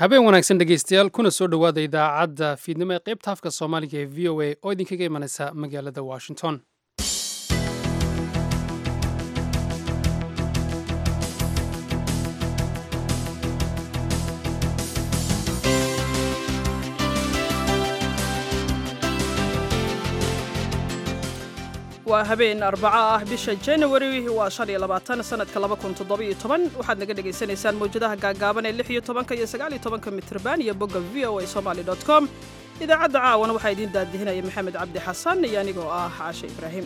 habeen wanaagsan dhegeystayaal kuna soo dhowaada idaacadda fiidnimo ee qaybta afka soomaaliga ee v o a oo idinkaga imanaysa magaalada washington waa habeen arbaco ah bisha januari waa shan iyo labaatan sanadka laba kun toddobiyo toban waxaad naga dhagaysanaysaan mawjadaha gaagaaban ee lix iyo tobanka iyo sagaal iyo tobanka mitrban iyo bogga v o a somaly dot com idaacadda caawana waxaa idiin daadihinaya maxamed cabdi xasan iyo anigoo ah caashe ibraahim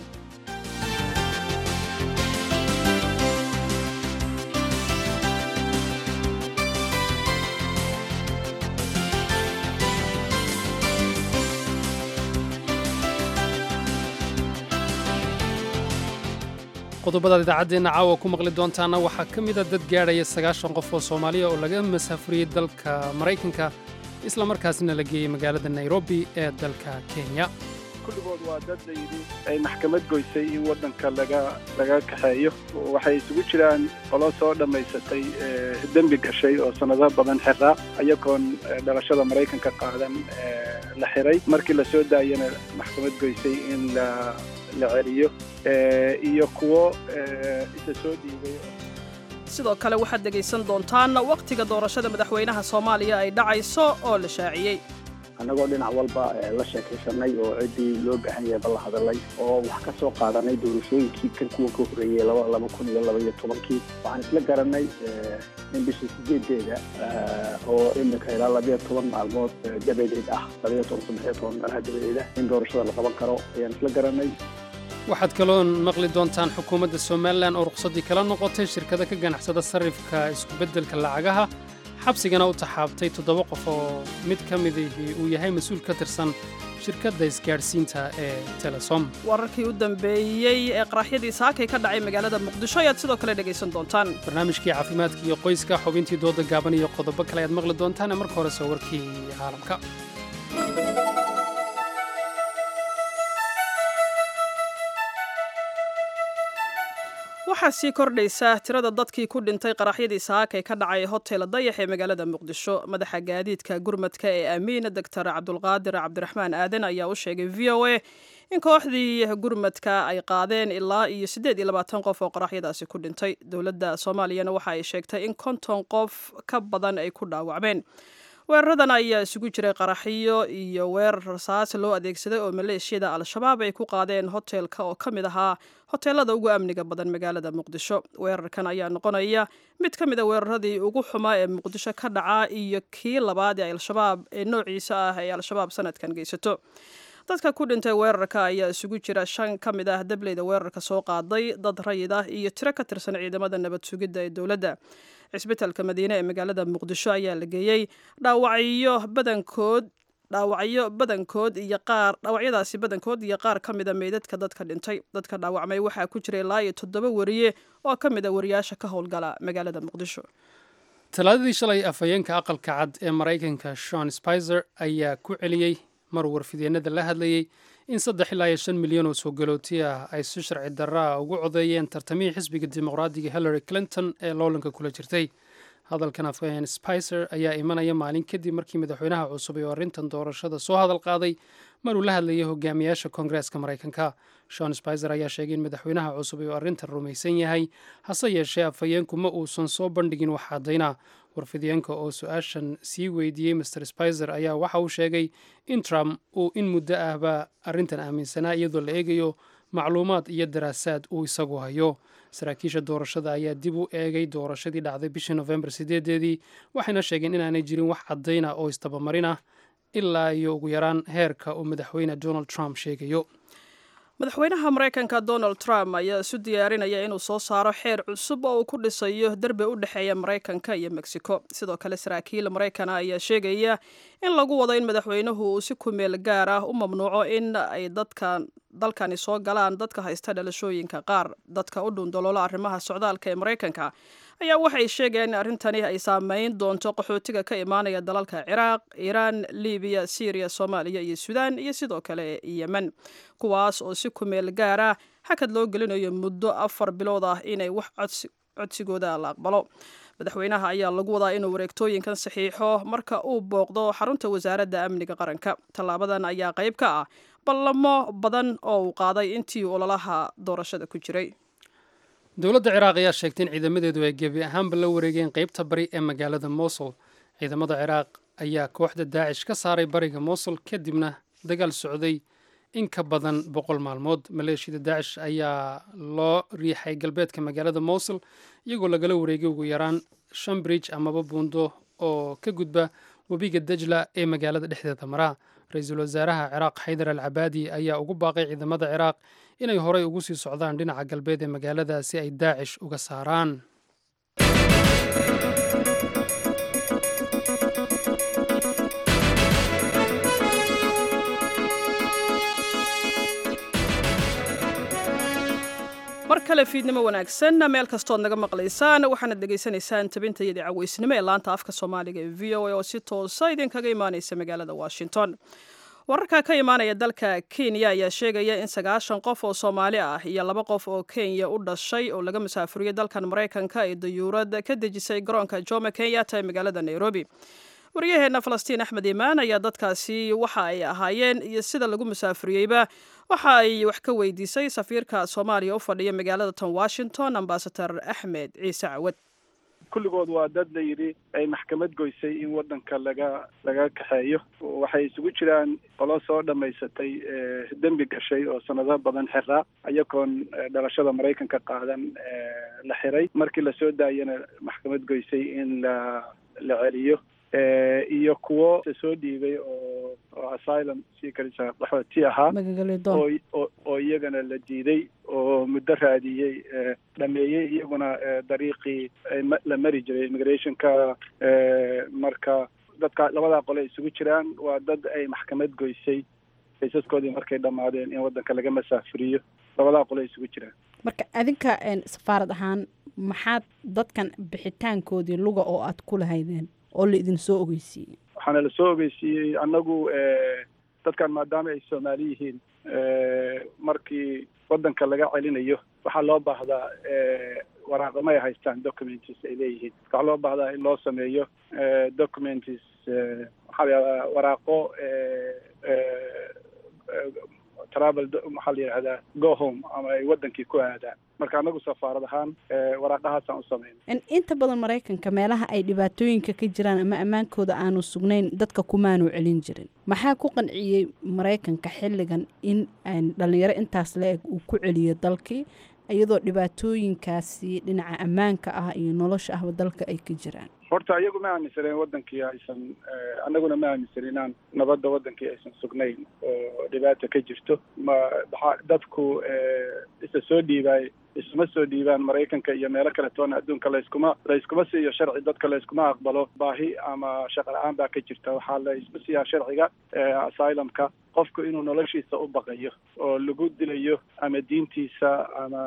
qodobadaad idaacaddeenna caawa ku maqli doontaana waxaa ka mida dad gaadhaya sagaashan qof oo soomaaliya oo laga masaafuriyey dalka maraykanka isla markaasna la geeyey magaalada nairobi ee dalka kenya kulligood waa dad layidhi ay maxkamad goysay in waddanka laga laga kaxeeyo waxay isugu jiraan qolo soo dhammaysatay dembi gashay oo sannado badan xiraa ayagoon dhalashada maraykanka qaadan la xiray markii la soo daayana maxkamad goysay in la la celiyo iyo kuwo isa soo dhiibay sidoo kale waxaad dhegaysan doontaan wakhtiga doorashada madaxweynaha soomaaliya ay dhacayso oo la shaaciyey annagoo dhinac walba la sheekaysanay oo ciddii loo baahan yahay balla hadalay oo wax ka soo qaadanay doorashooyinkii kan kuwa ka horreeyey laba kun iyo laba iyo tobankii waxaan isla garanay in bisha sideedeeda oo iminka ilaa labayo toban maalmood dabadeed ah labayo toban saddexiyo toban meelaha dabadeeda in doorashada la qaban karo ayaan isla garanay waxaad kaloon maqli doontaan xukuumadda somalilan oo ruqsaddii kala noqotay shirkada ka ganacsada sarrifka iskubeddelka lacagaha xabsigana u taxaabtay toddoba qof oo mid ka midihii uu yahay mas-uul ka tirsan shirkadda isgaadhsiinta ee telesom wararkii u dambeeyey ee qaraxyadii saakay ka dhacay magaalada muqdisho ayaad sidoo kale dhegaysan doontaan barnaamijkii caafimaadka iyo qoyska xubintii dooda gaaban iyo qodobo kale ayaad maqli doontaan marka hore soo warkii caalamka waxaa sii kordhaysa tirada dadkii ku dhintay qaraxyadii saakay ka dhacay hotel dayax ee magaalada muqdisho madaxa gaadiidka gurmadka ee amiin doctor cabdulqaadir cabdiraxmaan aadan ayaa u sheegay v o a in kooxdii gurmadka ay qaadeen ilaa iyo siddeed iyo labaatan qof oo qaraxyadaasi ku dhintay dowladda soomaaliyana waxa ay sheegtay in konton qof ka badan ay ku dhaawacmeen weeraradan ayaa isugu jiray qaraxyo iyo weerar rasaas loo adeegsaday oo maleeshiyada al-shabaab ay ku qaadeen hoteelka oo ka mid ahaa hoteelada ugu amniga badan magaalada muqdisho weerarkan ayaa noqonaya mid ka mid a weeraradii ugu xumaa ee muqdisho ka dhaca iyo kii labaad ee al-shabaab ee noociisa ah ee al-shabaab sanadkan geysato dadka ku dhintay weerarka ayaa isugu jira shan ka mid ah dableyda weerarka soo qaaday dad rayid ah iyo tiro ka tirsan ciidamada nabad sugidda ee dowladda cisbitalka madiine ee magaalada muqdisho ayaa la geeyey dhaawacyo badankood dhaawacyo badankood iyo qaar dhaawacyadaasi badankood iyo qaar ka mida meydadka dadka dhintay dadka dhaawacmay waxaa ku jiray ilaa iyo toddoba wariye oo ka mid a wariyaasha ka howlgala magaalada muqdisho talaadadii shalay afhayeenka aqalka cad ee maraykanka shon spizer ayaa ku celiyey mar warfidyeenada la hadlayey in saddex ilaa iyo shan milyan oo soo galooti ah ay si sharci darraa ugu codeeyeen tartamihii xisbiga dimuqraadiga hillary clinton ee loolanka kula jirtay hadalkan afhayeen spicer ayaa imanaya maalin kadib markii madaxweynaha cusub ee arrintan doorashada soo hadal qaaday maruu la hadlayay hogaamiyaasha koongareeska maraykanka shon spicer ayaa sheegay in madaxweynaha cusub uu arrintan rumaysan yahay hase yeeshee afhayeenku ma uusan soo bandhigin wax caddayna warfidyenka oo su-aashan sii weydiiyey master spicer ayaa waxa uu sheegay in trump uu in muddo ahba arrintan aaminsanaa iyadoo la eegayo macluumaad iyo daraasaad uu isagu hayo saraakiisha doorashada ayaa dib u eegay doorashadii dhacday bishii nofembar sideedeedii waxayna sheegeen inaanay jirin wax caddayna oo isdabamarin ah ilaa iyo ugu yaraan heerka uu madaxweyne donald trump sheegayo madaxweynaha maraykanka donald trump ayaa isu diyaarinaya inuu soo saaro xeer cusub oo uu ku dhisayo derbi u dhexeeya maraykanka iyo mexico sidoo kale saraakiil maraykana ayaa sheegaya in lagu wado in madaxweynuhu uu si kumeel gaar ah u mamnuuco in ay dadkan dalkani soo galaan dadka haysta dhalashooyinka qaar dadka u dhundaloola arrimaha socdaalka ee maraykanka ayaa waxay sheegayaan in arrintani ay saameyn doonto qaxootiga ka imaanaya dalalka ciraaq iiraan libiya syriya soomaaliya iyo suudaan iyo sidoo kale yemen kuwaas oo si kumeel gaara hakad loo gelinayo muddo afar bilood ah inay wax codsigooda la aqbalo madaxweynaha ayaa lagu wadaa inuu wareegtooyinkan saxiixo marka uu booqdo xarunta wasaaradda amniga qaranka tallaabadan ayaa qayb ka ah ballamo badan oo uu qaaday intii ololaha doorashada ku jiray dowladda ciraaq ayaa sheegtay in ciidamadeedu ay gebi ahaanba la wareegeen qeybta bari ee magaalada mosul ciidamada ciraaq ayaa kooxda daacish ka saaray bariga mosul kadibna dagaal socday in ka badan boqol maalmood maleeshiyada daacish ayaa loo riixay galbeedka magaalada mosul iyagoo lagala wareegay ugu yaraan shan bridge amaba buundo oo ka gudba webiga dajla ee magaalada dhexdeeda maraa ra-iisul wasaaraha ciraaq xaydar al cabaadi ayaa ugu baaqay ciidamada ciraaq inay horay ugu sii socdaan dhinaca galbeed ee magaalada si ay daacish uga saaraan mar kale fiidnimo wanaagsan meel kastood naga maqlaysaan waxaanad dhegaysanaysaan tabintayadii caweysnimo ee laanta afka soomaaliga ee v o a oo si toosa idinkaga imaaneysa magaalada washington wararka ka imaanaya dalka kenya ayaa sheegaya in sagaashan qof oo soomaali ah iyo laba qof oo kenya u dhashay oo laga musaafuriyey dalkan maraykanka ay dayuurad ka dejisay garoonka jomo kenyatta ee magaalada nairobi waryaheena falastiin axmed imaan ayaa dadkaasi waxa ay ahaayeen iyo sida lagu musaafuriyeyba waxa ay wax ka weydiisay safiirka soomaaliya u fadhiya magaalada tan washington ambasador axmed ciise cawad kulligood waa dad la yidhi ay maxkamad goysay in waddanka laga laga kaxeeyo waxay isugu jiraan qolo soo dhammaysatay dembi gashay oo sanado badan xiraa ayagoon dhalashada maraykanka qaadan la xiray markii lasoo daayana maxkamad goysay in la la celiyo iyo kuwo soo dhiibay oo oo asylum seekers qaxooti ahaa oo oo iyagana la diiday oo muddo raadiyey dhameeyey iyaguna dariiqii la mari jiray immigrationka marka dadka labadaa qole isugu jiraan waa dad ay maxkamad goysay kaysaskoodii markay dhammaadeen in waddanka laga masaafuriyo labadaa qole isugu jiraan marka adinka safaarad ahaan maxaad dadkan bixitaankoodii luga oo aad ku lahaydeen oo la idin soo ogeysiiyey waxaana la soo ogeysiiyey annagu dadkan maadaama ay soomaali yihiin markii waddanka laga celinayo waxaa loo baahdaa waraaqama ay haystaan documents ay leeyihiin waxaa loo baahdaa in loo sameeyo documents waxaa la yihahdaa waraaqo travel maxaa la yidhahdaa go home ama ay waddankii ku aadaan marka annagu safaarad ahaan waraaqahaasaan u samayna inta badan maraykanka meelaha ay dhibaatooyinka ka jiraan ama ammaankooda aanu sugnayn dadka kumaanu celin jirin maxaa ku qanciyey maraykanka xilligan in dhalinyaro intaas la-eg uu ku celiyo dalkii iyadoo dhibaatooyinkaasi dhinaca ammaanka ah iyo nolosha ahba dalka ay ka jiraan horta iyagu ma aaminsaneen waddankii aysan annaguna ma aaminsan inaan nabadda waddankii aysan sugnayn oo dhibaata ka jirto ma maxaa dadku isa soo dhiibaay isuma soo dhiibaan maraykanka iyo meelo kale toona adduunka layskuma layskuma siiyo sharci dadka layskuma aqbalo baahi ama shaqo la-aan baa ka jirta waxaa la isku siiyaa sharciga asylumka qofku inuu noloshiisa u baqayo oo lagu dilayo ama diintiisa ama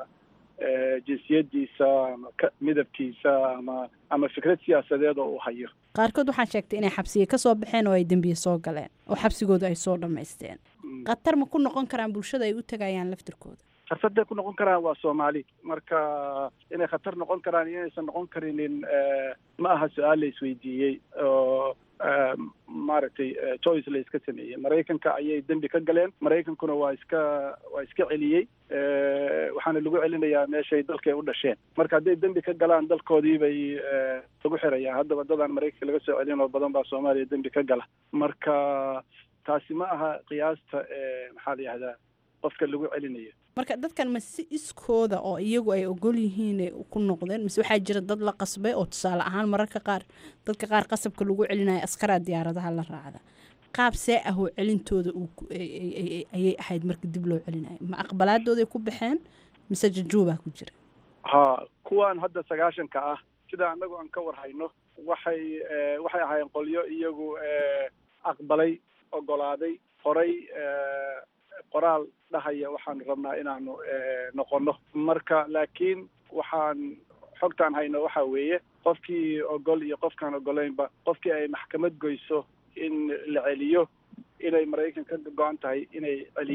jinsiyadiisa ama midabkiisa ama ama fikrad siyaasadeed oo uu hayo qaarkood waxaa sheegtay inay xabsiga ka soo baxeen oo ay dembiye soo galeen oo xabsigooda ay soo dhammaysteen khatar ma ku noqon karaan bulshada ay u tegayaan laftirkooda khatarday ku noqon karaan waa soomaali marka inay khatar noqon karaan iyo inaysan noqon karinin ma aha su-aal la isweydiiyey oo maaragtay choice la iska sameeyey maraykanka ayay dembi ka galeen maraykankuna waa iska waa iska celiyey waxaana lagu celinayaa meeshay dalkay u dhasheen marka hadday dembi ka galaan dalkoodii bay lagu xirayaa haddaba dadaan maraykanka laga soo celin oo badan baa soomaaliya dembi ka gala marka taasi ma aha qiyaasta maxaa la yihahdaa qofka lagu celinayo marka dadkan ma si iskooda oo iyagu ay ogol yihiinay ku noqdeen mise waxaa jira dad la qasbay oo tusaale ahaan mararka qaar dadka qaar qasabka lagu celinayo askaraa diyaaradaha la raacda qaab see ah oo celintooda ayay ahayd marka dib loo celinayo ma aqbalaadooday ku baxeen mise jajuubaa ku jira ha kuwan hadda sagaashanka ah sida annagu aan ka warhayno waxay waxay ahaayeen qolyo iyagu aqbalay ogolaaday horay qoraal dhahaya waxaanu rabnaa inaanu noqono marka laakiin waxaan xogtaan hayno waxa weeye qofkii ogol iyo qofkaan ogolaynba qofkii ay maxkamad goyso in la celiyo inay maraykan ka go-an tahay inay celiyaan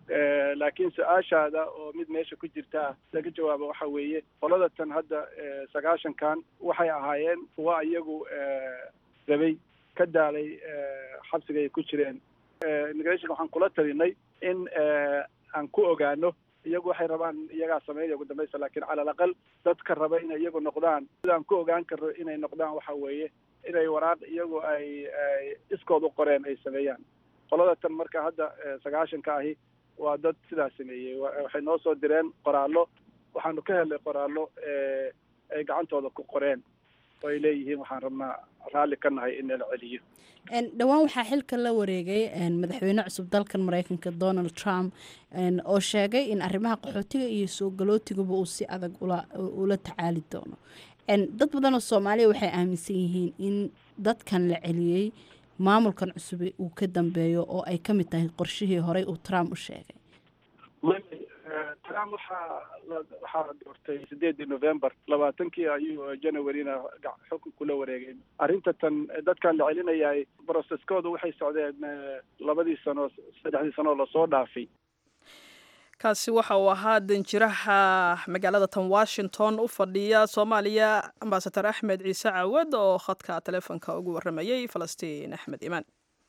laakiin su-aashaada oo mid meesha ku jirta ah laga jawaabo waxa weeye qolada tan hadda sagaashankan waxay ahaayeen kuwa iyagu rabay ka daalay xabsiga ay ku jireen immigration waxaan kula talinay in aan ku ogaano iyagu waxay rabaan iyagaa sameynaya ugu dambaysta laakiin cala alaqal dadka raba inay iyagu noqdaan sidaan ku ogaan karno inay noqdaan waxa weeye inay waraaq iyagu ay iskood u qoreen ay sameeyaan qolada tan marka hadda sagaashanka ahi waa dad sidaas sameeyey waxay noo soo direen qoraallo waxaanu ka helnay qoraallo ay gacantooda ku qoreen oo ay leeyihiin waxaan rabnaa raalli ka nahay in nala celiyo dhowaan waxaa xilka la wareegay madaxweyne cusub dalkan mareykanka donald trump oo sheegay in arrimaha qaxootiga iyo soo galootigaba uu si adag ula tacaali doono dad badan oo soomaaliya waxay aaminsan yihiin in dadkan la celiyey maamulkan cusub uu ka dambeeyo oo ay ka mid tahay qorshihii horey uu trump u sheegay trump waxaa waxaa la doortay sideedii november labaatankii ayuu janawaryna xukun kula wareegay arrinta tan dadkan la celinayay broseskooda waxay socdeen labadii sano saddexdii sano lasoo dhaafay kaasi waxa uu ahaa danjiraha magaalada tan washington u fadhiya soomaaliya ambasador axmed ciise caawad oo khadka teleefonka ugu waramayay falastiin axmed imaan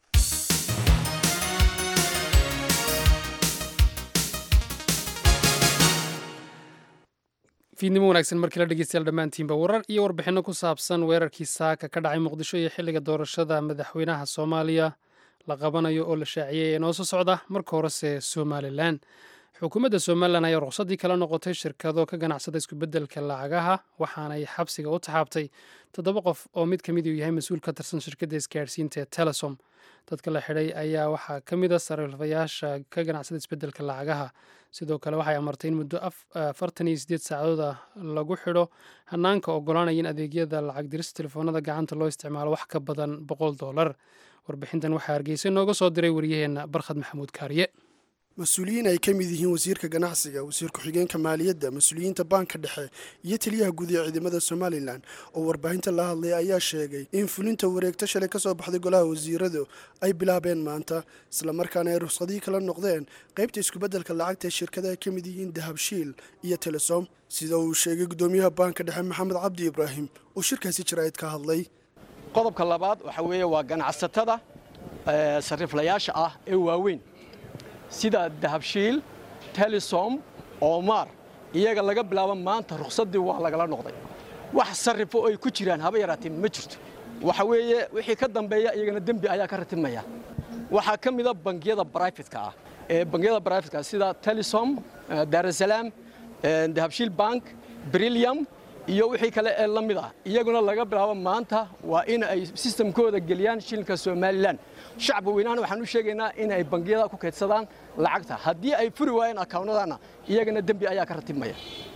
fiidnimo wanaagsan markii la dhegeystayaal dhammaantiinba warar iyo warbixinno ku saabsan weerarkii saaka ka dhacay muqdisho iyo xilliga doorashada madaxweynaha soomaaliya la qabanayo oo la shaaciyey ee noo soo socda marka horese somalilan xukuumadda somalilan ayaa ruqsadii kala noqotay shirkado ka ganacsada isku-beddelka lacagaha waxaanay xabsiga u taxaabtay toddoba qof oo mid ka mid uu yahay mas-uul ka tirsan shirkadda isgaadhsiinta ee telesom dadka la xidhay ayaa waxaa ka mid a sariifayaasha ka ganacsada isbeddelka lacagaha sidoo kale waxay amartay in muddo afartan iyo sideed saacadood ah lagu xidho hanaanka ogolaanaya in adeegyada lacag dirista telefoonada gacanta loo isticmaalo wax ka badan boqol dollar warbixintan waxaa hargeysa nooga soo diray wariyaheenna barkhad maxamuud kaariye mas-uuliyiin ay ka mid yihiin wasiirka ganacsiga wasiir ku-xigeenka maaliyadda mas-uuliyiinta baanka dhexe iyo taliyaha guud ee ciidamada somalilan oo warbaahinta la hadlay ayaa sheegay in fulinta wareegto shalay ka soo baxday golaha wasiiradu ay bilaabeen maanta islamarkaana ay ruqsadii kala noqdeen qaybta iskubeddelka lacagta ee shirkadaha ka mid yihiin dahabshiil iyo telesom sida uu sheegay guddoomiyaha baanka dhexe maxamed cabdi ibraahim oo shirkaasi jaraa'id ka hadlay qodobka labaad waxa weeye waa ganacsatada sariiflayaasha ah ee waaweyn sida dahabshiil telesom oomar iyaga laga bilaabo maanta ruqsaddii waa lagala noqday wax sarrifo ay ku jiraan haba yaraateen ma jirto waxa weeye wixii ka dambeeya iyagana dembi ayaa ka ratimaya waxaa ka mida bangiyada brifetka ah ee bangiyada brifetka sida telesom daarasalaam dahabshiil bank brillium iyo wixii kale ee la mid ah iyaguna laga bilaabo maanta waa in ay sistamkooda geliyaan shilinka somalilan shacbi weynahana waxaan u sheegaynaa in ay bangiyada ku kaydsadaan lacagta haddii ay furi waayeen akaawnadana iyagana dembi ayaa ka ratibmaya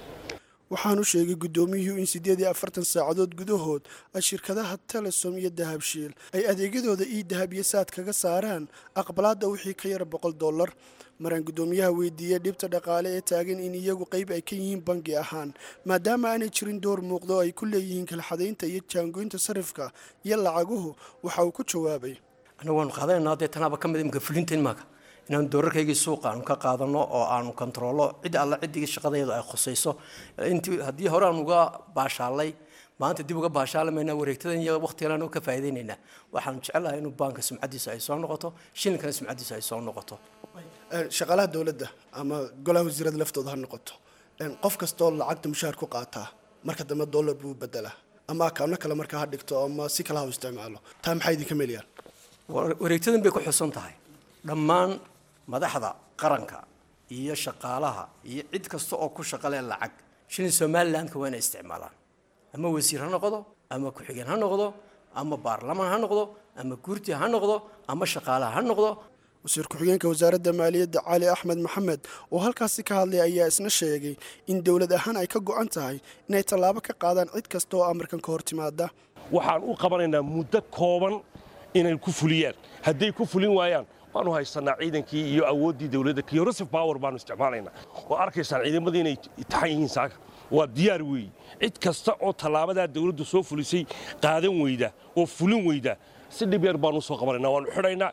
waxaanu sheegay guddoomiyuhu in siddeed iyo afartan saacadood gudahood ay shirkadaha telesom iyo dahabshiil ay adeegyadooda ii dahab iyo saad kaga saaraan aqbalaadda wixii ka yara boqol dollar maraan guddoomiyaha weydiiyey dhibta dhaqaale ee taagan in iyagu qayb ay ka yihiin bangi ahaan maadaama aanay jirin door muuqdo ay ku leeyihiin kalxadaynta iyo jaangoynta sarifka iyo lacaguhu waxa uu ku jawaabay annagu waanu qaadanaynaa dee tanaaba ka mid imika fulinta imaaka inaanu doorarkaygii suuqa aanu ka qaadano oo aanu kontaroolo cid alla ciddii shaqadeedu ay khusayso intii haddii hore aan uga baashaalay maanta dib uga baashaalamayna wareegtadan iyo waqtigan u ka faa'iidaynaynaa waxaanu jecelahay inuu baanka sumcaddiisa ay soo noqoto shilinkana sumcaddiisa ay soo noqoto shaqaalaha dowladda ama golaha wasiirada laftooda ha noqoto qof kastoo lacagta mushaar ku qaataa marka dambe dollar buu bedelaa ama akaano kale markaa ha dhigto ama si kale ha u isticmaalo taa maxay idinka meelayaan wareegtadan bay ku xusan tahay dhammaan madaxda qaranka iyo shaqaalaha iyo cid kasta oo ku shaqalee lacag shilin somalilandka waa inay isticmaalaan ama wasiir ha noqdo ama ku-xigeen ha noqdo ama baarlamaan ha noqdo ama guurti ha noqdo ama shaqaalaha ha noqdo wasiir ku-xigeenka wasaaradda maaliyadda cali axmed maxamed oo halkaasi ka hadlay ayaa isna sheegay in dowlad ahaan ay ka go-an tahay inay tallaabo ka qaadaan cid kasta oo amarkan ka hor timaada waxaan u qabanaynaa muddo kooban inay ku fuliyaan hadday ku fulin waayaan waanu haysanaa ciidankii iyo awooddii dowladda kiyorosif power baanu isticmaalaynaa oo arkaysaan ciidamadii inay taxan yihiin saaka waa diyaar weeye cid kasta oo tallaabadaa dowladdu soo fulisay qaadan weyda oo fulin weyda si dhib yar baanu soo qabanaynaa waanu xidhaynaa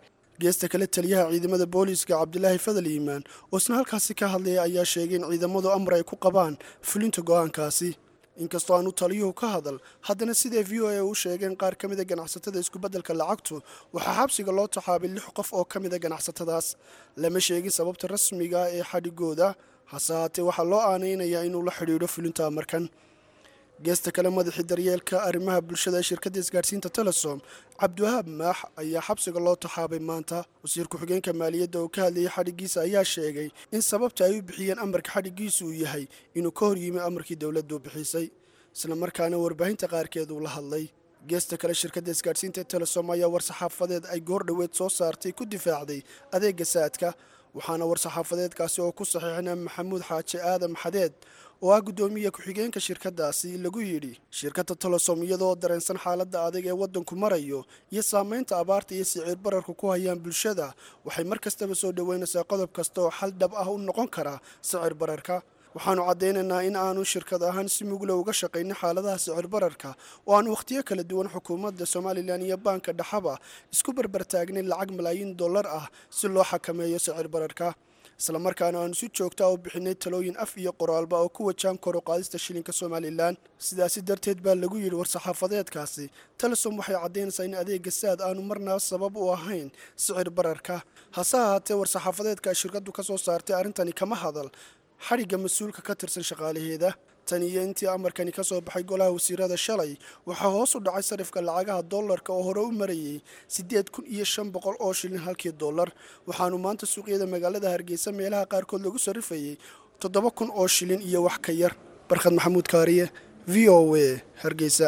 geesta kale taliyaha ciidamada booliiska cabdilaahi fadal iimaan oo isna halkaasi ka hadlaya ayaa sheegay in ciidamadu amar ay ku qabaan fulinta go'aankaasi inkastoo aanu taliyuhu ka hadal haddana siday v o a u sheegeen qaar ka mida ganacsatada iskubeddelka lacagtu waxaa xabsiga loo taxaabay lix qof oo ka mida ganacsatadaas lama sheegin sababta rasmiga ee xadhigooda hase haatee waxaa loo aanaynayaa inuu la xidhiidho fulinta amarkan geesta kale madaxii daryeelka arrimaha bulshada ee shirkadda isgaadhsiinta telesom cabdiwahaab maax ayaa xabsiga loo taxaabay maanta wasiir ku-xigeenka maaliyadda oo ka hadlayay xadhiggiisa ayaa sheegay in sababta ay u bixiyeen amarka xadhiggiisu uu yahay inuu ka hor yimi amarkii dowladdu bixisay islamarkaana warbaahinta qaarkeed uu la hadlay geesta kale shirkadda isgaadhsiinta ee telesom ayaa war-saxaafadeed ay goor dhoweed soo saartay ku difaacday adeega saadka waxaana war-saxaafadeedkaasi oo ku saxiixina maxamuud xaaji aadan xadeed oo ah guddoomiye ku-xigeenka shirkaddaasi lagu yidhi shirkadda tolosom iyadoo dareensan xaaladda adag ee waddanku marayo iyo saamaynta abaarta iyo siciir bararku ku hayaan bulshada waxay mar kastaba soo dhoweynaysaa qodob kasta oo xal dhab ah u noqon kara sicir bararka waxaannu caddaynaynaa in aanu shirkad ahaan si mugla uga shaqaynin xaaladaha sicir bararka oo aan wakhtiyo kala duwan xukuumadda somalilan iyo baanka dhaxaba isku barbartaagnayn lacag malaayiin dollar ah si loo xakameeyo sicir bararka islamarkaana aanu si joogta u bixinay talooyin af iyo qoraalba oo ku wajaan kor u qaadista shilinka somalilan sidaasi darteed baa lagu yidhi war-saxaafadeedkaasi telesom waxay caddaynaysaa in adeega saad aanu marnaba sabab u ahayn sicir bararka hase ahaatee war-saxaafadeedka ay shirkaddu ka soo saartay arrintani kama hadal xadhigga mas-uulka ka tirsan shaqaalaheeda tan iyo intii amarkani ka soo baxay golaha wasiirada shalay waxaa hoos u dhacay sarifka lacagaha dollarka oo hore u marayay siddeed kun iyo shan boqol oo shilin halkii dollar waxaanu maanta suuqyada magaalada hargeysa meelaha qaarkood lagu sarrifayay toddoba kun oo shilin iyo wax ka yar barkhad maxamuud kaariye v o a hargeysa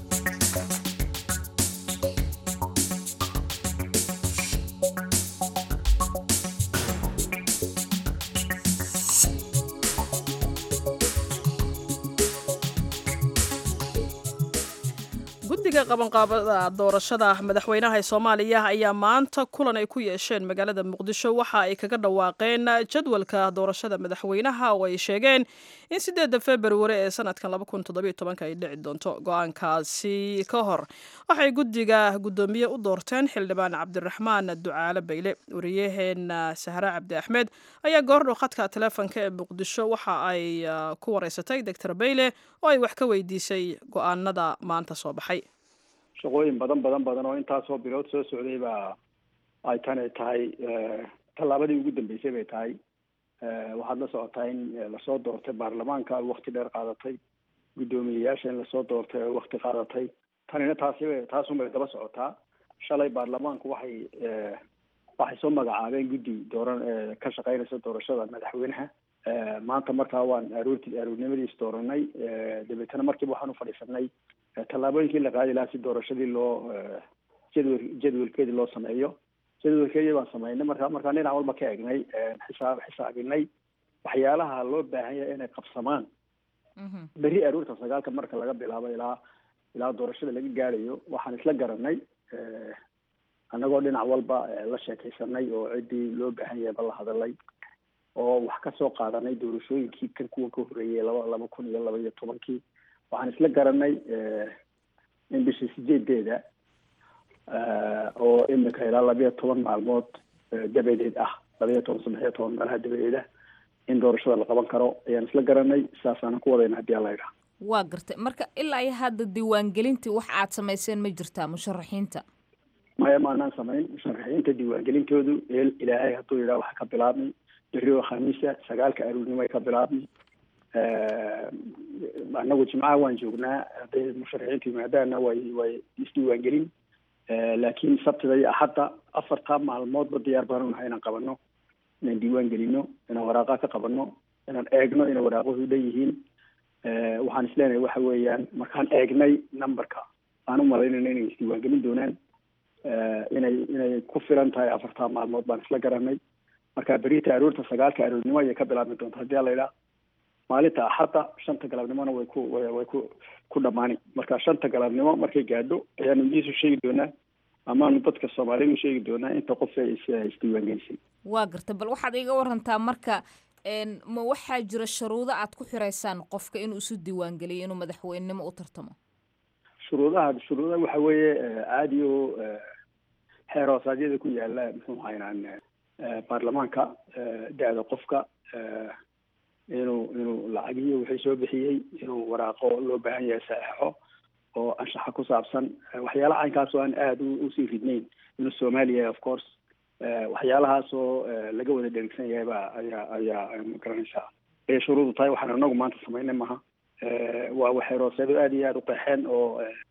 guddiga qabanqaabada doorashada madaxweynaha ee soomaaliya ayaa maanta kulan ay ku yeesheen magaalada muqdisho waxa ay kaga dhawaaqeen jadwalka doorashada madaxweynaha oo ay sheegeen in sideedda februari ee sanadkan ay dhici doonto go-aankaasi ka hor waxay guddiga guddoomiye u doorteen xildhibaan cabdiraxmaan ducaale bayle wariyaheena sahre cabdi axmed ayaa goordhow khadka taleefonka ee muqdisho waxa ay ku wareysatay doctor bayle oo ay wax ka weydiisay go-aanada maanta soo baxay shaqooyin badan badan badan oo intaasoo bilood soo socday baa ay tani tahay tallaabadii ugu dambeysay bay tahay waxaad la socotaa in lasoo doortay baarlamaanka wakti dheer qaadatay guddoomiyeyaasha in lasoo doortay oo wakti qaadatay tanina taasiba taasunbay daba socotaa shalay baarlamaanku waxay waxay soo magacaabeen guddi dooran ka shaqeynaysa doorashada madaxweynaha maanta markaa waan aroorti aroornimadiis dooranay dabeetana markiiba waxaan u fadhiisanay tallaabooyinkii la qaadi lahaa si doorashadii loo jadwal jadwalkeedii loo sameeyo jadwalkeedii baan sameynay marka markaan dhinac walba ka egnay xisaab xisaabinay waxyaalaha loo baahan yahay inay qabsamaan berri aroorta sagaalka marka laga bilaabo ilaa ilaa doorashada laga gaadhayo waxaan isla garanay annagoo dhinac walba la sheekaysanay oo ciddii loo baahan yahay ba la hadalay oo wax ka soo qaadanay doorashooyinkii kan kuwa ka horreeyay laba laba kun iyo laba iyo tobankii waxaan isla garanay in bishii sideedeeda oo imika ilaa labayo toban maalmood dabadeed ah labayo toban saddex iyo toban meelaha dabadeeda in doorashada la qaban karo ayaan isla garanay saasaanan ku wadayna haddii alla idhaha waa gartay marka ilaa iyo hadda diiwaangelintii wax aad samayseen ma jirtaa musharaxiinta maya maanaan samayn musharaxiinta diiwaangelintoodu eel ilaahay hadduu yidhaha waxa ka bilaabmay berri oo khamiisa sagaalka aroornimo ay ka bilaabmay anagu jimcaha waan joognaa hadday musharaxiintu yimaadaana way way isdiiwaangelin laakiin sabtida iyo axadda afartaa maalmoodba diyaar baan unahay inaan qabano inaan diiwaan gelino inaan waraaqaa ka qabano inaan eegno inay waraaquhu dhan yihiin waxaan isleenahay waxa weeyaan markaan eegnay numberka aan u malaynayna inay isdiiwaangelin doonaan inay inay ku filan tahay afartaa maalmood baan isla garanay marka berita aroorta sagaalka aroornimo ayay ka bilaabmi doonta haddii ala idhaha maalinta axadda shanta galabnimona way ku way ku ku dhamaani marka shanta galabnimo markay gaadho ayaanu idiisu sheegi doonaa amaanu dadka soomaaliyeed u sheegi doonaa inta qof ee isdiiwaangelisay waa garta bal waxaad iga warantaa marka ma waxaa jira shuruudo aad ku xiraysaan qofka inuu isu diiwaangeliyo inuu madaxweynenimo u tartamo shuruudaha shuruudaha waxa weeye caadi oo xeer hoosaadyada ku yaala muxuu haynaan baarlamaanka da-da qofka inuu inuu lacagiyo wixii soo bixiyey inuu waraaqo loo baahan yahay saxeixo oo anshaxa ku saabsan waxyaalaha caynkaas oo aan aada usii ridnayn inuu soomaaliya of course waxyaalahaas oo laga wada dherigsan yahay ba ayaa ayaa magaranaysaa ayay shuruudu tahay waxaan anagu maanta samaynay maha waa waxay rooseedo aada iyo aada u qeexeen oo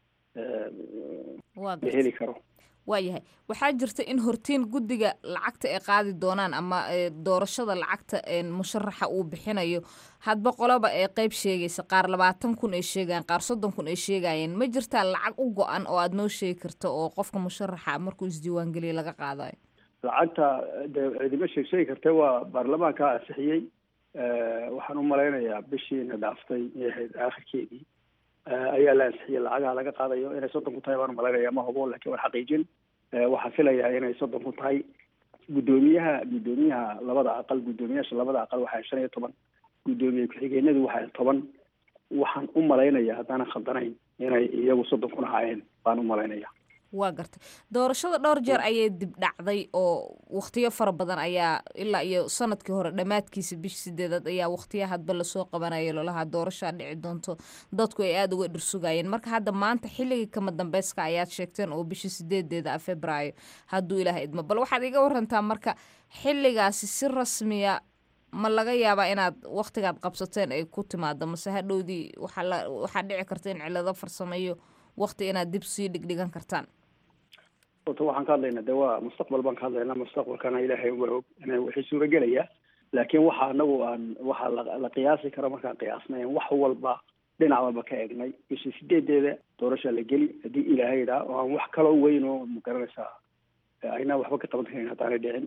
la heli karo waayahay waxaa jirta in hortiin guddiga lacagta ay qaadi doonaan ama doorashada lacagta musharaxa uu bixinayo hadba qoloba ee qeyb sheegaysa qaar labaatan kun ay sheegayaan qaar soddon kun ay sheegayeen ma jirtaa lacag u go-an oo aada noo sheegi karto oo qofka musharaxa markuu isdiiwaangeliya laga qaadayo lacagta dee cidima sheeg sheegi kartee waa baarlamaanka ansixiyey waxaan u malaynayaa bishiina dhaaftay ahayd aakhirkeedii ayaa la ansixiyey lacagaha laga qaadayo inay soddon ku tahay baan umalaynaya ma hubo lakin waan xaqiijin waxaan filayaa inay soddon ku tahay guddoomiyaha guddoomiyaha labada aqal guddoomiyaasha labada aqal waxaa shan iyo toban guddoomiye ku-xigeenadu waxaa toban waxaan u malaynaya haddaanan khaldanayn inay iyagu soddon kun ahaayeen baan u malaynaya waa gartay doorashada dhowr jeer ayay dib dhacday oo wakhtiyo fara badan ayaa ilaa iyo sanadkii hore dhammaadkiisa bish sideedaad ayaa wakhtiya hadba lasoo qabanaya lolahaa doorashaa dhici doonto dadku ay aada uga dhirsugayeen marka hadda maanta xilligii kama dambeyska ayaad sheegteen oo bishii sideedeeda ah februaayo hadduu ilaaha idmo bal waxaad iga warantaa marka xilligaasi si rasmiya ma laga yaabaa inaad wakhtigaad qabsateen ay ku timaado mase hadhowdii waxaa waxaa dhici karta in cilado farsameeyo wakhti inaad dib sii dhigdhigan kartaan orta waxaan ka hadlaynaa de waa mustaqbal baan ka hadlaynaa mustaqbalkana ilaahay waa og ina wixii suuragelaya laakiin waxa anagu aan waxaa la qiyaasi karo markaan qiyaasnay wax walba dhinac walba ka egnay bishii sideedeeda doorashaa la geli haddii ilaahay idhaa oo aan wax kaloo weyn oo magaranaysaa aynaa waxba ka qaban karin haddaanay dhicin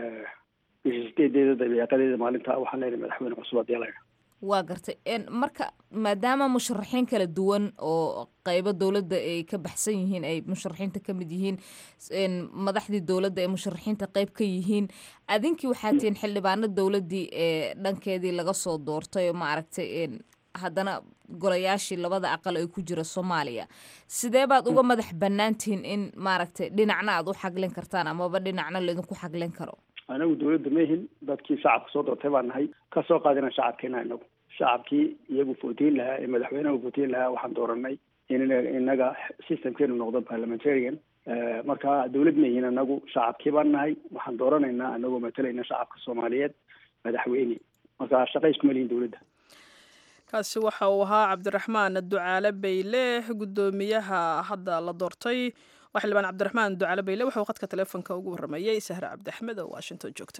bishii sideedeeda dabeeqadeeda maalinta waxaan leeyahay madaxweyne cusub haddii la waa gartay marka maadaama musharaxiin kala duwan oo qeybo dowladda ay ka baxsan yihiin ay musharaxiinta ka mid yihiin madaxdii dowladda ay musharaxiinta qeyb ka yihiin adinkii waxaa tihiin xildhibaano dowladdii ee dhankeedii laga soo doortay oo maaragtay haddana golayaashii labada aqal ay ku jira soomaaliya sidee baad uga madax bannaan tihiin in maaragtay dhinacna aad u xaglin kartaan amaba dhinacna laydinku xaglin karo anagu dawladda mahin dadkii shacabka soo doortay baan nahay kasoo qaadina shacabkeena inagu shacabkii iyagu footiin lahaa ee madaxweynaha footiin lahaa waxaan dooranay in inaga systemkeenu noqdo parliamentarian marka dawlad mahin anagu shacabkii baan nahay waxaan dooranaynaa anagoo matalayna shacabka soomaaliyeed madaxweyne marka shaqa iskuma lihin dawladda kaasi waxa uu ahaa cabdiraxmaan ducaale bayle guddoomiyaha hadda la doortay waa xildhibaan cabdiraxmaan ducaale bayle wuxuu khadka teleefonka ugu warramayey sahre cabdiaxmed oo washington joogta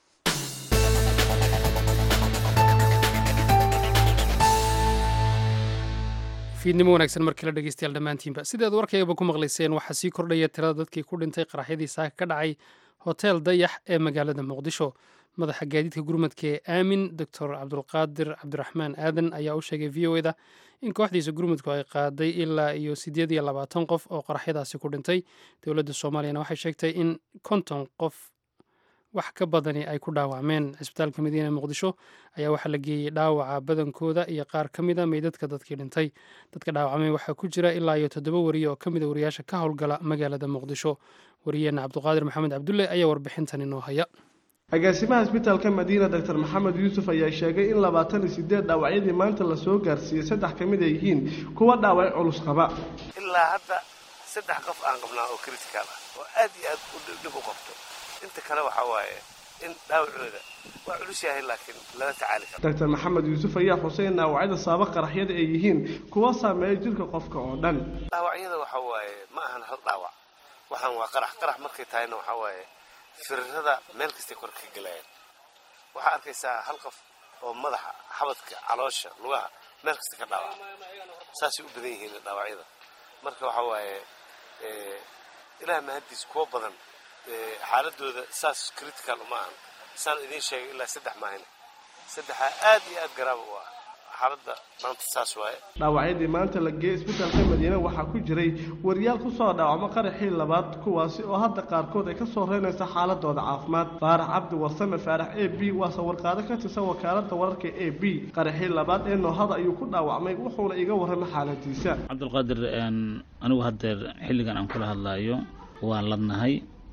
fiidnimo wanaagsan markii la dhegeystayaal dhammaantiinba sidaad warkayaba ku maqlayseen waxaa sii kordhaya tirada dadkii ku dhintay qaraxyadii saaka ka dhacay hotel dayax ee magaalada muqdisho madaxa gaadiidka gurmadka ee aamin doctor cabdulqaadir cabdiraxmaan aadan ayaa u sheegay v o eda in kooxdiisa gurmudku ay qaaday ilaa iyo siddeed iyo labaatan qof oo qaraxyadaasi ku dhintay dowladda soomaaliyana waxay sheegtay in konton qof wax ka badani ay ku dhaawacmeen cisbitaalka madiina muqdisho ayaa waxaa la geeyey dhaawaca badankooda iyo qaar ka mida meydadka dadkii dhintay dadka dhaawacmay waxaa ku jira ilaa iyo toddoba wariye oo ka mida wariyaasha ka howlgala magaalada muqdisho wariyeenna cabduqaadir maxamed cabdulle ayaa warbixintan inoo haya agaasimaha isbitaalka madiina doctor maxamed yuusuf ayaa sheegay in labaatan iyo sideed dhaawacyadii maanta lasoo gaarsiiyey saddex ka mid ay yihiin kuwa dhaaway culus qaba ilaa hadda saddex qof aan qabnaa oo critical ah oo aad iyo aad dhib u qabto inta kale waxaa waaye in dhaawacooda waa culus yahay laakiin lala tacaali karo doctor maxamed yuusuf ayaa xusay in dhaawacyada saaba qaraxyada ay yihiin kuwa saameeya jirka qofka oo dhan dhaawacyada waxaa waaye ma ahan hal dhaawac waxaan waa qarax qarax markay tahayna waxaa waaye firirada meel kastay kor ka gelayaan waxaa arkaysaa hal qof oo madaxa xabadka caloosha lugaha meel kasta ka dhaawaca saasay u badan yihiin dhaawacyada marka waxaa waaye ilaah mahaddiis kuwa badan xaaladooda saas critical uma ahan saan idiin sheegay ilaa saddex maahine saddexaa aad iyo aad garaaba u ah xaaladda maanta saas waaye dhaawacyadii maanta la geeyey isbitaalka madiine waxaa ku jiray wariyaal kusoo dhaawacmo qaraxii labaad kuwaasi oo hadda qaarkood ay ka soo reynaysa xaaladooda caafimaad faarax cabdi warsame faarax a b waa sawirqaado ka tirsan wakaalada wararka a b qaraxii labaad ee noohada ayuu ku dhaawacmay wuxuuna iga warramay xaaladiisa cabdulqaadir anigu haddeer xilligan aan kula hadlaayo waan ladnahay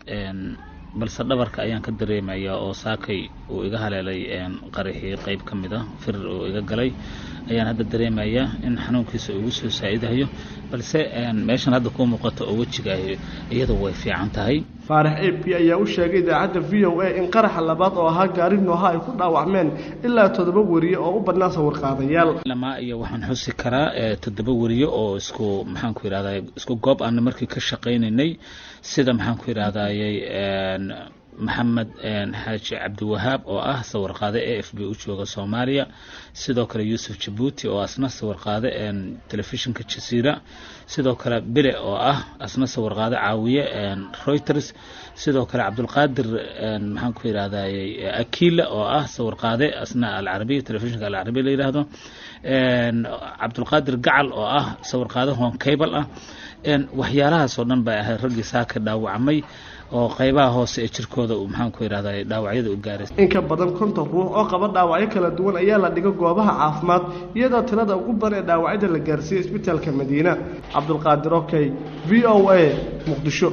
balse dhabarka ayaan ka dareemayaa oo saakay uu iga haleelay qaraxii qeyb ka mid ah firir uu iga galay ayaan hadda dareemayaa in xanuunkiisa ugu soo saa'idahayo balse meeshan hadda kuu muuqato oo wejiga iyadu way fiican tahay faarax a p ayaa u sheegay idaacadda v o a in qaraxa labaad oo ahaa gaari nooha ay ku dhaawacmeen ilaa toddoba weriye oo u badnaa sawirqaadayaal lamaa iyo waxaan xusi karaa toddoba weriye oo isku maxaan ku yidhahdaa isku goob aana markii ka shaqaynaynay sida maxaan ku yidhahdayay maxamed xaaji cabdiwahaab oo ah sawirqaade e f b u jooga soomaaliya sidoo kale yuusuf jabuuti oo asna sawirqaade telefishinka jasiira sidoo kale bile oo ah asna sawirqaade caawiye reuters sidoo kale cabdulqaadir maxaan ku yidhahdayy akila oo ah sawirqaade asna alcarabiya telefishinka alcarabiya la yidhaahdo cabdulqaadir gacal oo ah sawirqaade hon cable ah waxyaalahaasoo dhan bay ahayd raggii saaka dhaawacmay oo qaybaha hoose ee jirkooda uu maxaan ku yidhahdaa dhaawacyada u gaaray in ka badan konton ruux oo qaba dhaawacyo kala duwan ayaa la dhiga goobaha caafimaad iyadoo tirada ugu badan ee dhaawacyada la gaarsiiyey isbitaalka madiina cabdulqaadir okey v o a muqdisho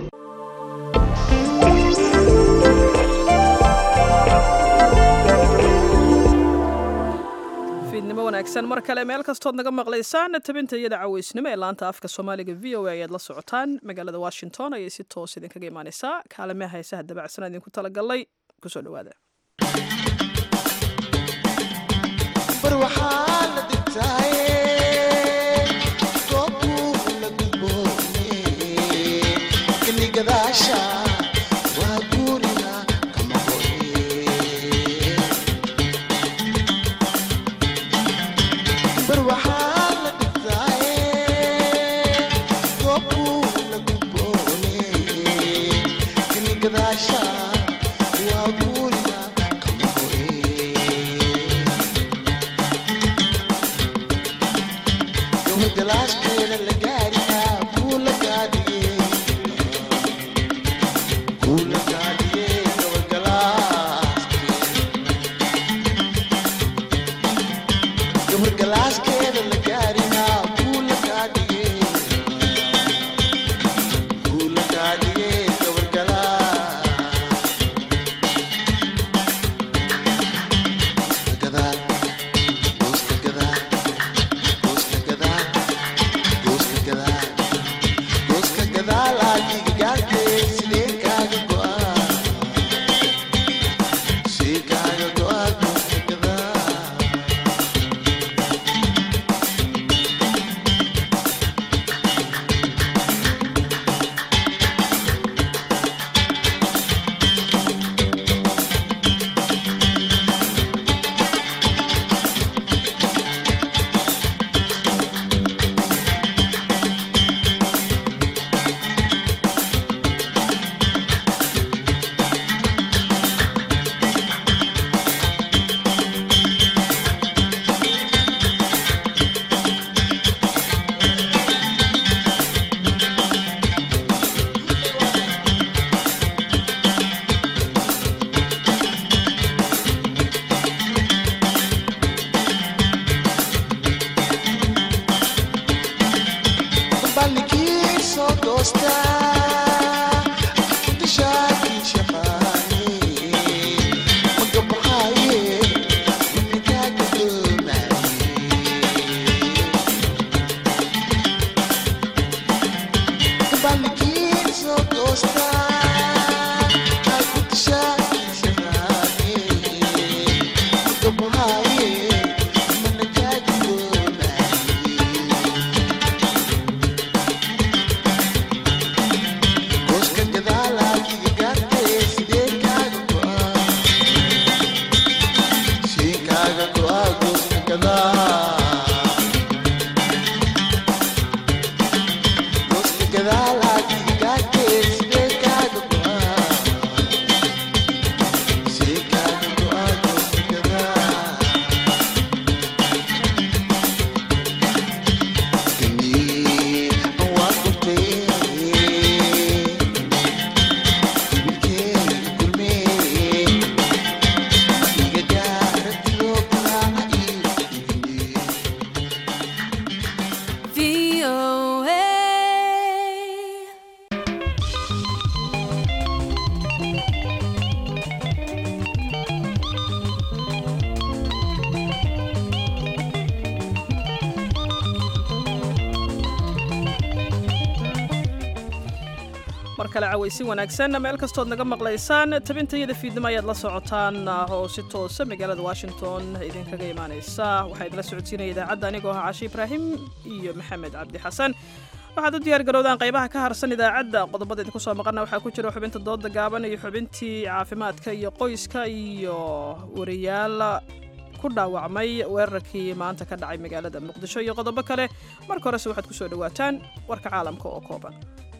fiidnimo wanaagsan mar kale meel kastood naga maqlaysaan tabinta iyada caweysnimo ee laanta afka soomaaliga v o a ayaad la socotaan magaalada washington ayay si toos idinkaga imaaneysaa kaalamaha heesaha dabacsan idinku talagalay kusoo dhawaada mar kale cawaysi wanaagsan meel kastood naga maqlaysaan tabintayada fiidnimo ayaad la socotaan oo si toosa magaalada washington idinkaga imaanaysa waxaa idinla socodsiinaya idaacadda anigoo ah cashi ibraahim iyo maxamed cabdi xasan waxaad u diyaar garowdaan qaybaha ka harsan idaacadda qodobada idinku soo maqana waxaa ku jira xubinta dooda gaaban iyo xubintii caafimaadka iyo qoyska iyo wariyaal ku dhaawacmay weerarkii maanta ka dhacay magaalada muqdisho iyo qodobo kale marka horese waxaad ku soo dhowaataan warka caalamka oo kooban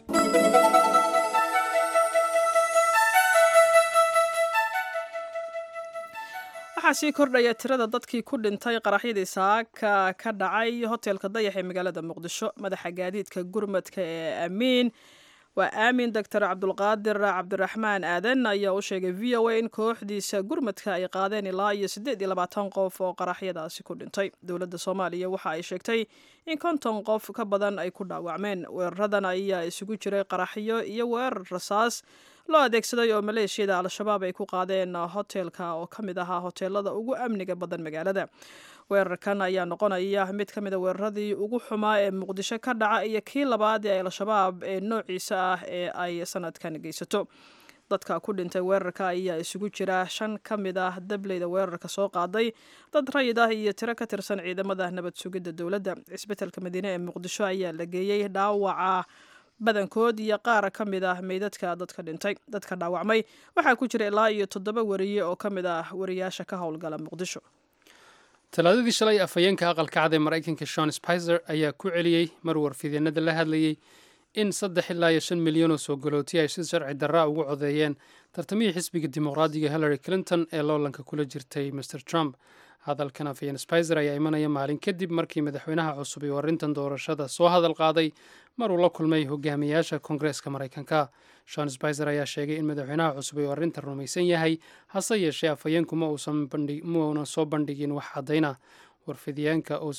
waxaa sii kordhaya tirada dadkii ku dhintay qaraxyadii saaka ka dhacay hoteelka dayax ee magaalada muqdisho madaxa gaadiidka gurmadka ee amiin waa aamin doctor cabdulqaadir cabdiraxmaan aadan ayaa u sheegay v o a in kooxdiisa gurmadka ay qaadeen ilaa iyo siddeed iyo labaatan qof oo qaraxyadaasi ku dhintay dowladda soomaaliya waxa ay sheegtay in konton qof ka badan ay ku dhaawacmeen weeraradan ayaa isugu jiray qaraxyo iyo weerar rasaas loo adeegsaday oo maleeshiyada al-shabaab ay ku qaadeen hoteelka oo ka mid ahaa hoteelada ugu amniga badan magaalada weerarkan ayaa noqonaya mid ka mid a weeraradii ugu xumaa ee muqdisho ka dhaca iyo kii labaad ee al-shabaab ee noociisa ah ee ay sanadkan geysato dadka ku dhintay weerarka ayaa isugu jira shan ka mid ah dableyda weerarka soo qaaday dad rayid ah iyo tiro ka tirsan ciidamada nabad sugidda dowladda cisbitaalka madiine ee muqdisho ayaa la geeyey dhaawaca badankood iyo qaar ka mid ah meydadka dadka dhintay dadka dhaawacmay waxaa ku jira ilaa iyo toddoba wariye oo ka mid ah wariyaasha ka howlgala muqdisho talaadadii shalay afhayeenka aqalka cad ee maraykanka shon spizer ayaa ku celiyey mar warfidyeenada la hadlayey in saddex ilaa iyo shan milyan oo soo galootiya ay si sharci darraa ugu codeeyeen tartamihii xisbiga dimuqraadiga hillary clinton ee loolanka kula jirtay mr trump hadalkan afhayeen spizer ayaa imanaya maalin kadib markii madaxweynaha cusub iyo arrintan doorashada soo hadal qaaday maruu la kulmay hogaamiyaasha koongareeska maraykanka shon spizer ayaa sheegay in madaxweynaha cusub uu arrintan rumaysan yahay hase yeeshee afhayeenku ma uunan soo bandhigin wax caddayna warfidyaanka oo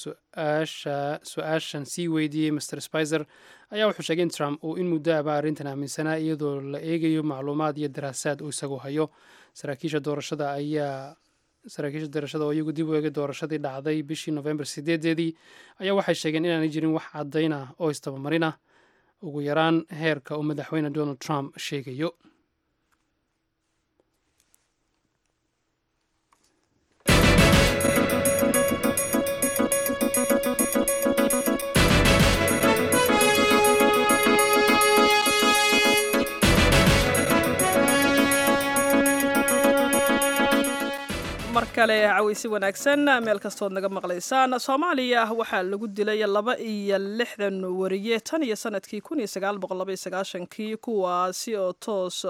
su-aashan sii weydiiyey mr spizer ayaa wuxuu sheegay in trump uu in muddo aba arrintan aaminsanaa iyadoo la eegayo macluumaad iyo daraasaad uu isagu hayo saraakiisha doorashada ayaa saraakiisha doorashada oo iyagu dib u eegay doorashadii dhacday bishii novembar sideedeedii ayaa waxay sheegeen inaanay jirin wax caddayn ah oo istabamarin ah ugu yaraan heerka uu madaxweyne donald trump sheegayo mar kale cawaysi wanaagsan meel kastood naga maqlaysaan soomaaliya waxaa lagu dilay laba iyo lixdan wariye tan iyo sanadkii kun iyo sagaal boqol laba iyo sagaashankii kuwaasi oo toos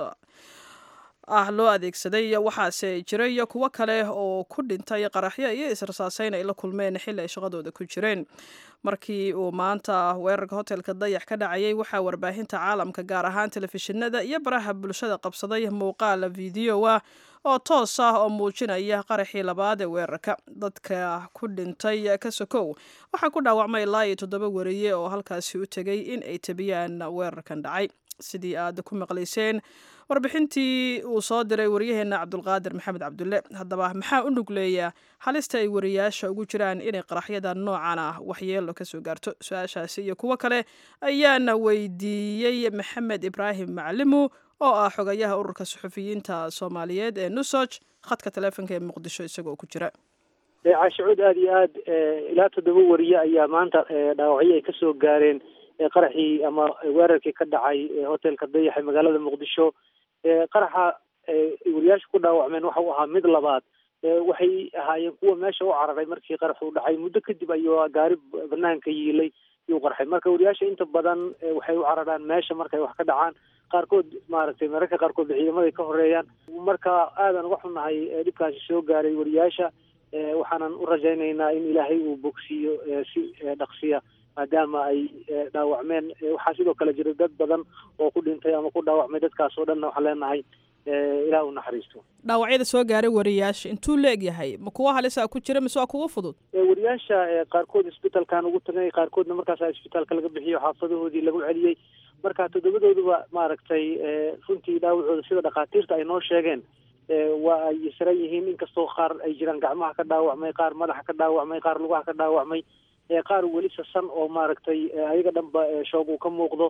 ah loo adeegsaday waxaase jiray kuwo kale oo ku dhintay qaraxyo iyo israsaaseyn ay la kulmeen xilli ay shaqadooda ku jireen markii uu maanta weerarka hotelka dayax ka dhacayay waxaa warbaahinta caalamka gaar ahaan telefishinada iyo baraha bulshada qabsaday muuqaal video ah oo toos ah oo muujinaya qaraxii labaad ee weerarka dadka ku dhintay ka sokow waxaa ku dhaawacmay ilaa iyo toddoba wariye oo halkaasi u tegay in ay tabiyaan weerarkan dhacay sidii aad ku maqlayseen warbixintii uu soo diray waryaheena cabdulqaadir maxamed cabdulle haddaba maxaa u nugleeya halista ay wariyaasha ugu jiraan inay qaraxyada noocan ah waxyeelo kasoo gaarto su-aashaasi iyo kuwo kale ayaana weydiiyey maxamed ibraahim maclimu oo ah xogayaha ururka suxufiyiinta soomaaliyeed ee nusoj khadka taleefonka ee muqdisho isagoo ku jira caashicuud aada iyo aad ilaa toddoba wariye ayaa maanta dhaawacyo ay kasoo gaareen qaraxii ama weerarkii ka dhacay hotelka dayax ee magaalada muqdisho qaraxa wariyaasha ku dhaawacmeen waxa uu ahaa mid labaad waxay ahaayeen kuwa meesha u cararay markii qarax uu dhacay muddo kadib ayuu gaari banaanka yiilay yuu qarxay marka wariyaasha inta badan waxay u cararaan meesha markay wax ka dhacaan qaarkood maaragtay mararka qaarkood ciidamaday ka horeeyaan marka aadan uga xunnahay dhibkaasi soo gaaray wariyaasha waxaanan u rajaynaynaa in ilaahay uu bogsiiyo si dhaqsiya maadaama ay dhaawacmeen waxaa sidoo kale jira dad badan oo ku dhintay ama ku dhaawacmay dadkaas oo dhanna waxaan leenahay ilaah u naxariisto dhaawacyada soo gaaray wariyaasha intuu la eg yahay ma kuwa halisa ku jira mise waa kuwa fudud wariyaasha qaarkood isbitaalkan ugu tagay qaarkoodna markaas isbitaalka laga bixiyo xaafadahoodii lagu celiyey marka toddobadooduba maaragtay runtii dhaawacooda sida dhakhaatiirta ay noo sheegeen waa ay yasran yihiin inkastoo qaar ay jiraan gacmaha ka dhaawacmay qaar madaxa ka dhaawacmay qaar lugaha ka dhaawacmay qaar weli sasan oo maaragtay ayaga dhanba shoog uu ka muuqdo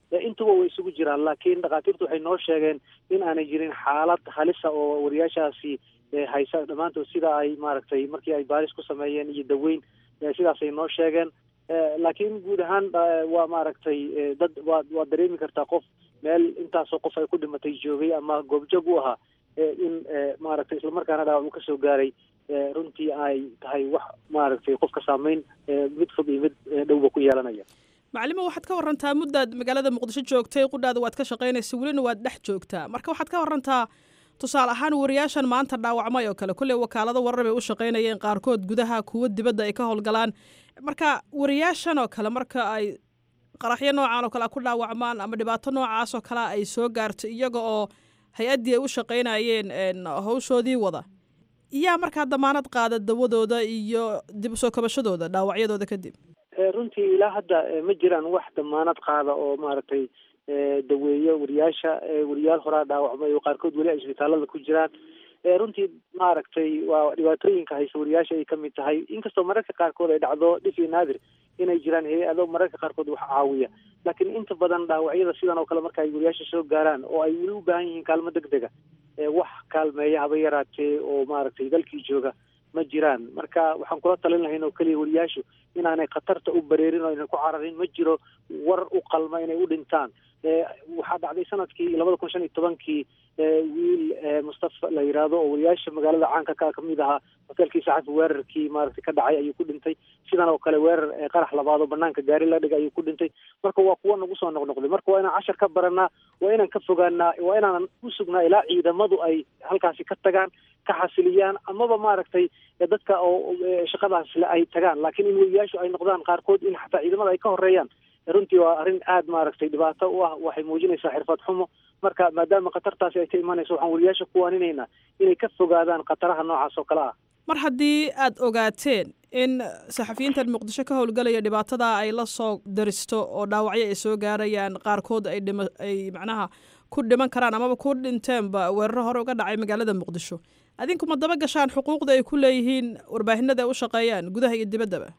intuba way isugu jiraan laakiin dhakhaatiirtu waxay noo sheegeen in aanay jirin xaalad halisa oo wariyaashaasi haysa dhammaantood sida ay maaragtay markii ay baaris ku sameeyeen iyo daweyn sidaasay noo sheegeen laakiin guud ahaan waa maaragtay dad waa waad dareemi kartaa qof meel intaasoo qof ay ku dhimatay joogay ama goobjoog u ahaa in maaragtay islamarkaana dhaawac uu kasoo gaaray runtii ay tahay wax maaragtay qofka saameyn mid fog iyo mid dhowba ku yeelanaya macalimo waxaad ka warantaa muddaad magaalada muqdisho joogtay qudhaada waad ka shaqaynaysa welina waad dhex joogtaa marka waxaad ka warantaa tusaale ahaan wariyaashan maanta dhaawacmay oo kale kolley wakaalado warar bay u shaqaynayeen qaarkood gudaha kuwo dibadda ay ka howlgalaan marka wariyaashan oo kale marka ay qaraxyo noocan oo kale ku dhaawacmaan ama dhibaato noocaas oo kale ay soo gaarto iyaga oo hay-addii ay u shaqaynayeen hawshoodii wada yaa markaa damaanad qaada dawadooda iyo dib usoo kabashadooda dhaawacyadooda kadib runtii ilaa hadda ma jiraan wax damaanad qaada oo maaragtay daweeyo wariyaasha wariyaal horaa dhaawacmay oo qaarkood weli ay isbitaalada ku jiraan runtii maaragtay waa dhibaatooyinka haysa wariyaasha ay kamid tahay inkastoo mararka qaarkood ay dhacdo dhif iyo naadir inay jiraan hay-ado mararka qaarkood wax caawiya laakiin inta badan dhaawacyada sidan oo kale marka ay wariyaasha soo gaaraan oo ay weli u baahan yihiin kaalmo deg dega wax kaalmeeya haba yaraatee oo maaragtay dalkii jooga ma jiraan marka waxaan kula talin lahayn oo keliya wariyaashu inaanay khatarta u bareerin oo aynan ku cararin ma jiro war u qalma inay u dhintaan waxaa dhacday sanadkii labada kun shan iyo tobankii wiil mustafa la yidhaahdo oo wariyaasha magaalada caanka ka kamid ahaa hoteelkii saxafi weerarkii maaragtay ka dhacay ayuu ku dhintay sidan oo kale weerar qarax labaad oo banaanka gaari la dhigay ayuu ku dhintay marka waa kuwa nagu soo noqnoqday marka waa inaan cashar ka baranaa waa inaan ka fogaanaa waa inaanan u sugnaa ilaa ciidamadu ay halkaasi ka tagaan ka xasiliyaan amaba maaragtay dadka oo shaqadaasle ay tagaan laakiin in weriyaashu ay noqdaan qaarkood in xataa ciidamada ay ka horeeyaan runtii waa arrin aada maaragtay dhibaato u ah waxay muujinaysaa xirfad xumo marka maadaama khatartaasi ay ka imanayso waxaan weriyaasha ku waaninaynaa inay ka fogaadaan khataraha noocaas oo kale ah mar haddii aad ogaateen in saxafiyiintan muqdisho ka howlgalaya dhibaatada ay la soo daristo oo dhaawacyo ay soo gaarayaan qaarkood ay dhima ay macnaha ku dhiman karaan amaba ku dhinteenba weeraro hore uga dhacay magaalada muqdisho adinku ma daba gashaan xuquuqda ay ku leeyihiin warbaahinada ay u shaqeeyaan gudaha iyo dibaddaba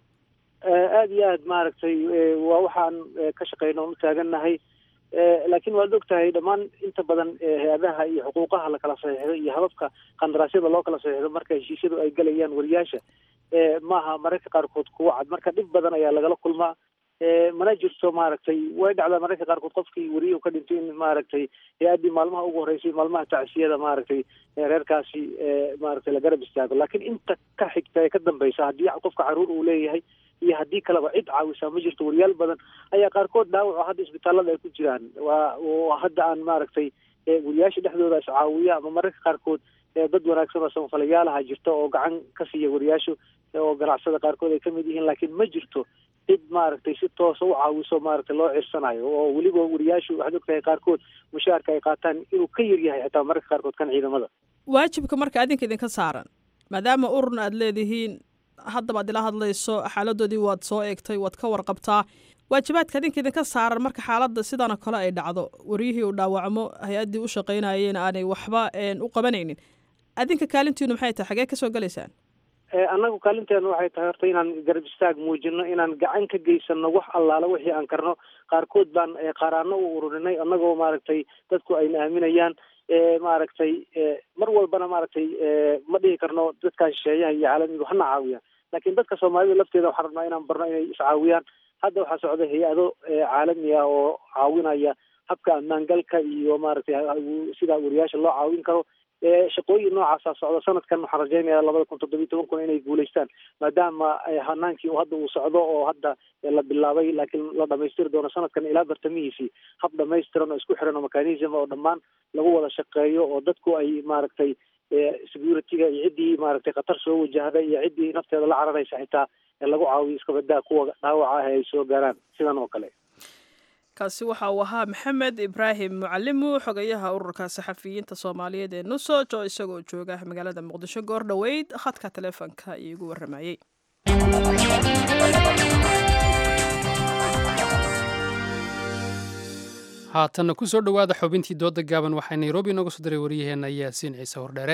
aada iyo aad maaragtay waa waxaan ka shaqeyno u taagannahay laakiin waad og tahay dhammaan inta badan hay-adaha iyo xuquuqaha lakala saxiixdo iyo hababka qandaraasyada loo kala saxiixdo marka heshiisyadu ay galayaan wariyaasha maaha mararka qaarkood kuwa cad marka dhib badan ayaa lagala kulmaa mana jirto maaragtay way dhacdaa mararka qaarkood qofkii weriyu ka dhintay in maaragtay hay-addii maalmaha ugu horeysay maalmaha tacsiyada maaragtay reerkaasi maaragtay la garab istaago laakiin inta ka xigta ee ka dambeysa haddii qofka caruur uu leeyahay iyo haddii kaleba cid caawisaa ma jirto wariyaal badan ayaa qaarkood dhaawaco hadda isbitaalada ay ku jiraan waa hadda aan maaragtay wariyaasha dhexdooda is caawiya ama mararka qaarkood dad wanaagsan oo samafalayaalaha jirta oo gacan ka siiya wariyaashu oo ganacsada qaarkood ay kamid yihiin laakiin ma jirto cid maaragtay si toosa u caawiso maaragtay loo cirsanayo oo weliba wariyaashu waxaad ogtahay qaarkood mushaarka ay qaataan inuu ka yar yahay xitaa mararka qaarkood kan ciidamada waajibka marka adinka idinka saaran maadaama ururna aad leedihiin haddaba ad ila hadlayso xaaladoodii waad soo eegtay waad ka warqabtaa waajibaadka adinka idinka saaran marka xaaladda sidan oo kale ay dhacdo waryihii uu dhaawacmo hay-addii u shaqaynayeen aanay waxba u qabanaynin adinka kaalintiinu maxay tahay xagee kasoo gelaysaan annagu kaalinteena waxay tahay horta inaan garab istaag muujino inaan gacan ka geysano wax allaala wixii aan karno qaarkood baan qaaraano u ururinay annagoo maaragtay dadku ayna aaminayaan maaragtay mar walbana maaragtay ma dhihi karno dadkan shisheeyaha iyo caalamigu hana caawiyaan laakiin dadka soomaalida lafteeda waxaan rabnaa inaan barno inay iscaawiyaan hadda waxaa socda hay-ado caalami ah oo caawinaya habka ammaangalka iyo maaragtay sida wariyaasha loo caawin karo shaqooyin noocaasa socda sanadkan waxaan rajeynaya labada kun toddobiyi toban kun inay guulaystaan maadaama hanaankii hadda uu socdo oo hadda la bilaabay laakiin la dhamaystiri doono sanadkan ilaa bartamihiisii hab dhamaystiran oo isku xiran oo mechanism oo dhammaan lagu wada shaqeeyo oo dadku ay maaragtay security-ga iyo ciddii maaragtay khatar soo wajahda iyo ciddii nafteeda la cararaysa xitaa lagu caawiyo iskabadaa kuwa dhaawaca ah ay soo gaaraan sidan oo kale kaasi waxa uu ahaa maxamed ibraahim mucalimu xogayaha ururka saxafiyiinta soomaaliyeed ee nusoj oo isagoo jooga magaalada muqdisho goor dhoweyd khadka taleefonka iigu waramayey haatanna ku soo dhowaada xubintii dooda gaaban waxaa nairobi inooga soo diray waryaheenna yaasiin ciise hordheere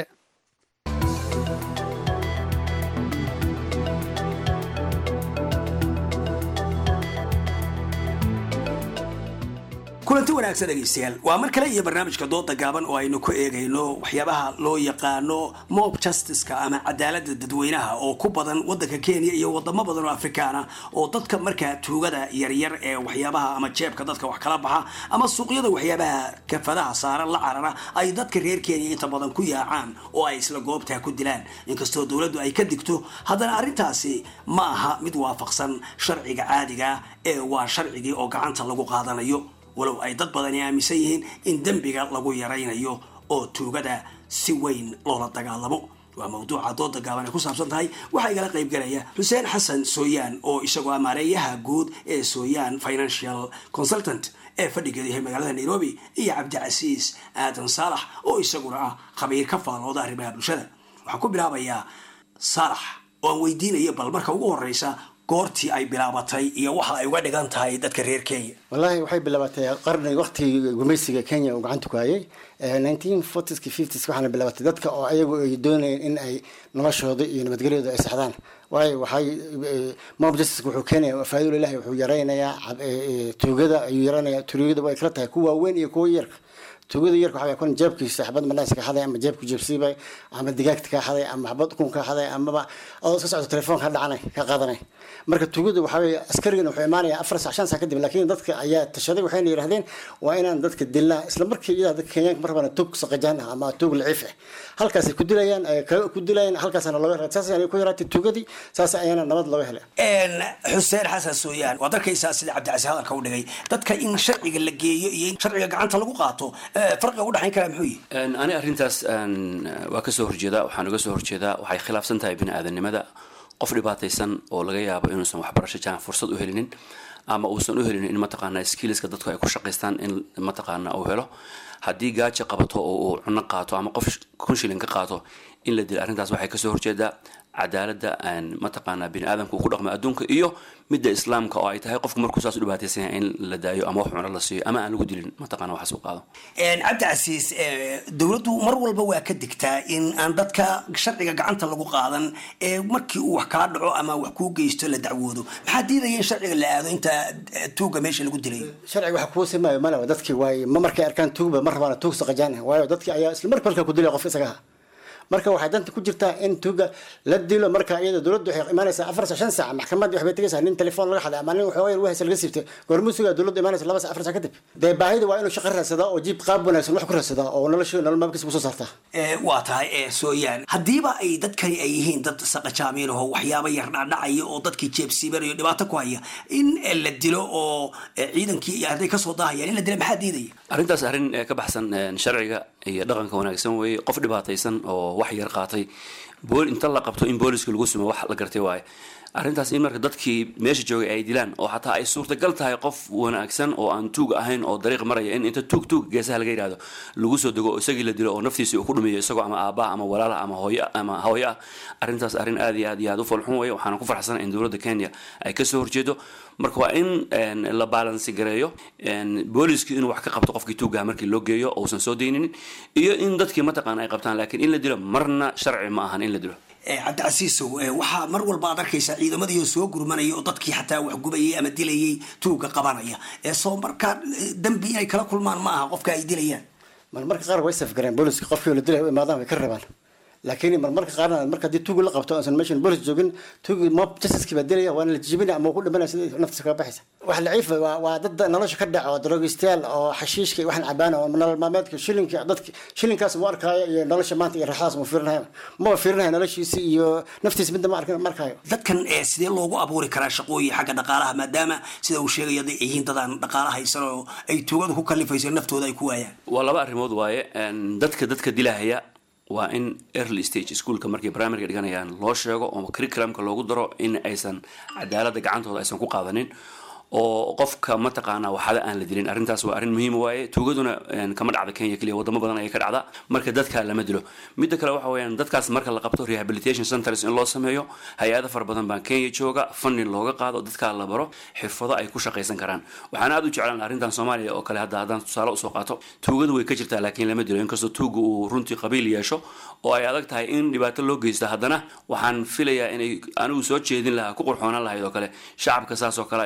kulanti wanaagsan dhegaystayaal waa mar kale iyo barnaamijka dooda gaaban oo aynu ku eegayno waxyaabaha loo yaqaano mob justiceka ama cadaalada dadweynaha oo ku badan wadanka kenya iyo wadamo badan oo afrikaana oo dadka markaa tuugada yaryar ee waxyaabaha ama jeebka dadka wax kala baxa ama suuqyada waxyaabaha kafadaha saaran la carara ay dadka reer kenya inta badan ku yaacaan oo ay isla goobtaa ku dilaan inkastoo dowladdu ay ka digto haddana arrintaasi ma aha mid waafaqsan sharciga caadiga ee waa sharcigii oo gacanta lagu qaadanayo walow ay dad badani aaminsan yihiin in dembiga lagu yaraynayo oo tuugada si weyn loola dagaalamo waa mawduuca dooda gaaban ay ku saabsan tahay waxaa igala qayb galaya xuseen xasan sooyaan oo isagoo amaareeyaha guud ee sooyaan financial consultant ee fadhigeedu yahay magaalada nairobi iyo cabdicasiis aadan saalax oo isaguna ah khabiir ka faalooda arrimaha bulshada waxaan ku bilaabayaa saalax oo aan weydiinayo bal marka ugu horeysa goortii ay bilaabatay iyo waxa ay uga dhigan tahay dadka reer kenya wallaahi waxay bilaabatay qarni waqtigii gumaysiga kenya uu gacanta ku hayay nineteen fortieski fifties waxaana bilaabatay dadka oo ayagu ay doonayeen in ay noloshooda iyo nabadgelyooda ay saxdaan waayo waxay mob justice wuxuu keenaya faa'iido ilahi wuxuu yaraynayaa tuugada ayuu yaraynayaa tuugada way kala tahay kuwa waaweyn iyo kuwa yarka tuugada yarka waxaa kun jeebkiisa xabad manaas ka xaday ama jeebku jeebsiibay ama digaagta ka xaday ama xabad ukun ka xaday amaba oo iska socdo telefoon ka dhacanay ka qaadanay marka tuugada waxaa weeye askarigana wuxuu imaanaya afar sac shan sac kadib laakiin dadka ayaa tashaday waxayna yidhahdeen waa inaan dadka dilnaa isla markii iyadaa dadka kenyaanka mar rabana tuug saqajaan ah ama tuug laciif ah halkaasay ku dilayaan ku dilayaan halkaasana looga helay saas ayay ku yaraatay tuugadii saas ayaana nabad looga helay xuseen xasan sooyaan waad arkaysaa sida cabdicasi hadalka u dhigay dadka in sharciga la geeyo iyo in sharciga gacanta lagu qaato farqiga u dhexayn karaa muxuu yihi ani arrintaas waa ka soo horjeedaa waxaan uga soo horjeedaa waxay khilaafsan tahay bini aadanimada qof dhibaataysan oo laga yaabo inuusan waxbarasho jaan fursad u helinin ama uusan u helinin in mataqaana skillska dadku ay ku shaqaystaan in mataqaana uu helo haddii gaajo qabato oo uu cuno qaato ama qof kun shilin ka qaato in la dilo arrintaas waxay kasoo horjeedaa cadaaladda mataqaana bini aadamka uu ku dhaqmo adduunka iyo midda islaamka oo ay tahay qofku markuu saas u dhibaataysan yahay in la daayo ama wax cuno la siiyo ama aan lagu dilin mataqana waxaas u qaado cabdicasiis dowladdu mar walba waa ka digtaa in aan dadka sharciga gacanta lagu qaadan ee markii uu wax kaa dhaco ama wax kuu geysto la dacwoodo maxaa diidaya in sharciga la aado inta tuuga meesha lagu dilay sharciga waxa kuu simaayo male dadkii waay ma markay arkaan tuugba mar rabaana tuug saqajaan ah waayo dadkii ayaa isla markii halkaa ku dilaya qof isaga ah marka waxay danta ku jirtaa in tuuga la dilo marka iyada dowladdu waxay imaanaysaa afar sac shan sac maxkamaddii waxbay tegaysaa nin telefoon laga xaday ama nin waxooga wahaysa laga siibtay goormusuga dowladdu imaanaysa laba sac afar sac kadib dee baahida waa inuu shaqo raadsadaa oo jiib qaab wanaagsan wax ku raadsadaa oo noloshu nolol maalkiisa kusoo saartaa waa tahay sooyaan haddiiba ay dadkani ay yihiin dad saqajaamiin oo waxyaaba yar dhacdhacaya oo dadkii jeebsiibanayo dhibaato ku haya in la dilo oo ciidankii iyo hadday kasoo daahayaan in la dila maxaa diidaya arrintaas arrin ka baxsan sharciga iyo dhaqanka wanaagsan weeye qof dhibaataysan oo wax yar qaatay bool inta la qabto in booliska lagu sumo wax la gartay waaye arrintaas in marka dadkii meesha joogay ay dilaan oo xataa ay suurtagal tahay qof wanaagsan oo aan tuug ahayn oo dariiq maraya in inta tuug tuug geesaha laga yidhahdo lagu soo dego oo isagii la dilo oo naftiisii uu ku dhumiyo isagoo ama aabbaha ama walaalaha ama hooyo ama hooyo ah arrintaas arrin aad iyo aad iyo aad u falxun weeye waxaana ku farxsan in dowladda kenya ay kasoo horjeedo marka waa in la baalansi gareeyo booliski inuu wax ka qabto qofkii tuugaha markii loo geeyo uusan soo dayninin iyo in dadkii mataqaana ay qabtaan laakiin in la dilo marna sharci ma ahan in la dilo cabdicasiisow waxaa mar walba ad arkaysaa ciidamadii oo soo gurmanaya oo dadkii xataa wax gubayay ama dilayay tuuga qabanaya soo markaa dembi inay kala kulmaan ma aha qofka ay dilayaan marmarka qaar way safgareen booliska qofkii la dilay u imaadaan way ka rabaan laakiin marmarka qaarna marka haddii tuugi la qabto aansan meeshan boolis joogin tuugi mob justice baa dilaya waana la jijibinaya ama ku dhimanaya sida naftiisa kaga baxaysa wax laciif waa waa dad nolosha ka dhaco daroogistayaal oo xashiishka iyo waxaan cabaana oo nolol maalmeedka shilinka dadka shilinkaas mu arkaayo iyo nolosha maanta iyo raaxadaas mu fiirinayo maba fiirinayo noloshiisa iyo naftiisa midna ma arkin markaayo dadkan sidee loogu abuuri karaa shaqooyin xagga dhaqaalaha maadaama sida uu sheegaya ay yihiin dadaan dhaqaala haysan oo ay tuugadu ku kalifayso naftooda ay ku waayaan waa laba arrimood waaye dadka dadka dilahaya waa in early stage schoolka markay primaryga dhiganayaan loo sheego oo curriculumka loogu daro in aysan cadaaladda gacantooda aysan ku qaadanin oo qofka mataqaana waxada aan la dilin arrintaas waa arrin muhiim waaye tuugaduna kama dhacda kenya keliya wadamo badan ayay ka dhacda marka dadka lama dilo midda kale waxa weeyaan dadkaas marka la qabto rehabilitation centers in loo sameeyo hay-ada fara badan baa kenya jooga funding looga qaado dadkaa la baro xirfado ay ku shaqaysan karaan waxaan aad u jeclaan arrintan soomaaliya oo kale hadda haddaan tusaale usoo qaato tuugadu way ka jirtaa laakiin lama dilo inkastoo tuuga uu runtii qabiil yeesho oo ay adag tahay in dhibaato loo geysto haddana waxaan filayaa inay anigu soo jeedin lahaa ku qurxoonaan lahayd oo kale shacabka saas oo kale inay ku ficnaan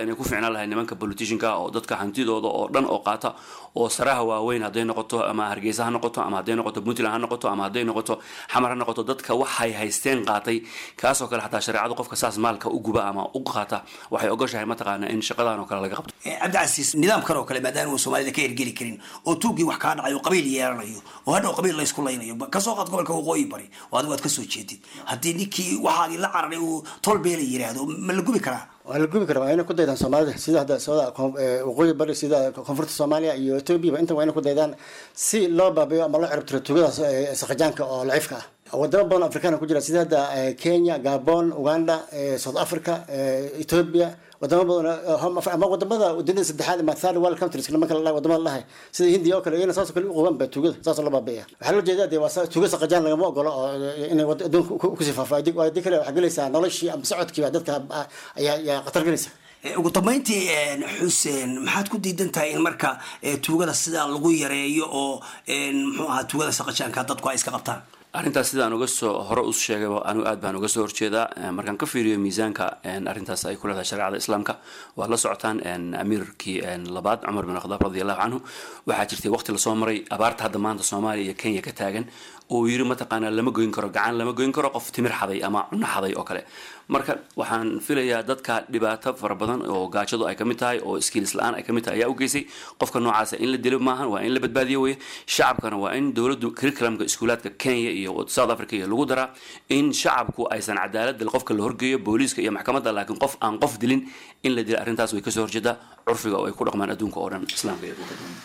imaan lahay nimanka politicianka oo dadka hantidooda oo dhan oo qaata oo saraha waaweyn hadday noqoto ama hargeysa ha noqoto ama hadday noqoto puntland ha noqoto ama hadday noqoto xamar ha noqoto dadka waxay haysteen qaatay kaasoo kale xataa shareecadu qofka saas maalka u guba ama u qaata waxay ogoshahay mataqaana in shaqadan oo kale laga qabto cabdicasiis nidaamkan oo kale maadaama uu soomaalida ka ergeli karin oo tuugii wax kaa dhacay oo qabiil yeelanayo oo hadhow qabiil laysku laynayo kasoo qaad gobolka waqooyi bari oo adigu aad kasoo jeedid haddii ninkii waxaagii la cararay uu tolbeela yiraahdo ma la gubi karaa waa la gubi karaa waa inay ku daydaan soomaalida sida hadda sooda waqooyi bari sida koonfurta soomaaliya iyo etoobiya inta waa inay ku daydaan si loo baabiyo ama loo ciribtiro tuugadaas saqajaanka oo laciifka ah wadamo badan afrikaan ku jira sida hadda kenya gabon uganda south africa ethiopia wadamo badan ama wadamada dunida saddexaad ama third world countries nimanka la wadamada lahay sida hindiya oo kale iyana saasoo kale u qabaan ba tuugada saasoo loo baabiya waxaa loo jeedaa dee waa tuuga saqajaan lagama ogolo oo inay adduunka kusii faafo haddii kale waxaa gelaysaa noloshii ama socodkiiba dadka ayaa khatar gelaysa ugu dambeyntii xuseen maxaad ku diidan tahay in marka tuugada sidaa lagu yareeyo oo muxuu ahaa tuugada saqajaanka dadku ay iska qabtaan arrintaas sidaan uga soo hore u sheegayba anigu aad baan uga soo horjeedaa markaan ka fiiriyo miisaanka arrintaas ay ku leedahay shareecada islaamka waa la socotaan amiirkii labaad cumar bin khadaab radi allahu canhu waxaa jirtay waqti lasoo maray abaarta hadda maanta soomaaliya iyo kenya ka taagan oo yiri mataqaanaa lama goyn karo gacan lama goyn karo qof timir xaday ama cunno xaday oo kale marka waxaan filayaa dadka dhibaato fara badan oo gaajadu ay kamid tahay oo skills la-aan ay kamid tahay ayaa u geysay qofka noocaasa in la dilo maahan waa in la badbaadiyo weye shacabkana waa in dowladdu curriculumka iskuulaadka kenya iyo south africa iyo lagu daraa in shacabku aysan cadaalad qofka la horgeeyo booliiska iyo maxkamadda laakiin qof aan qof dilin in la dila arrintaas way kasoo horjeedaa curfiga oo ay ku dhaqmaan adduunka oo dhan islaamka iyo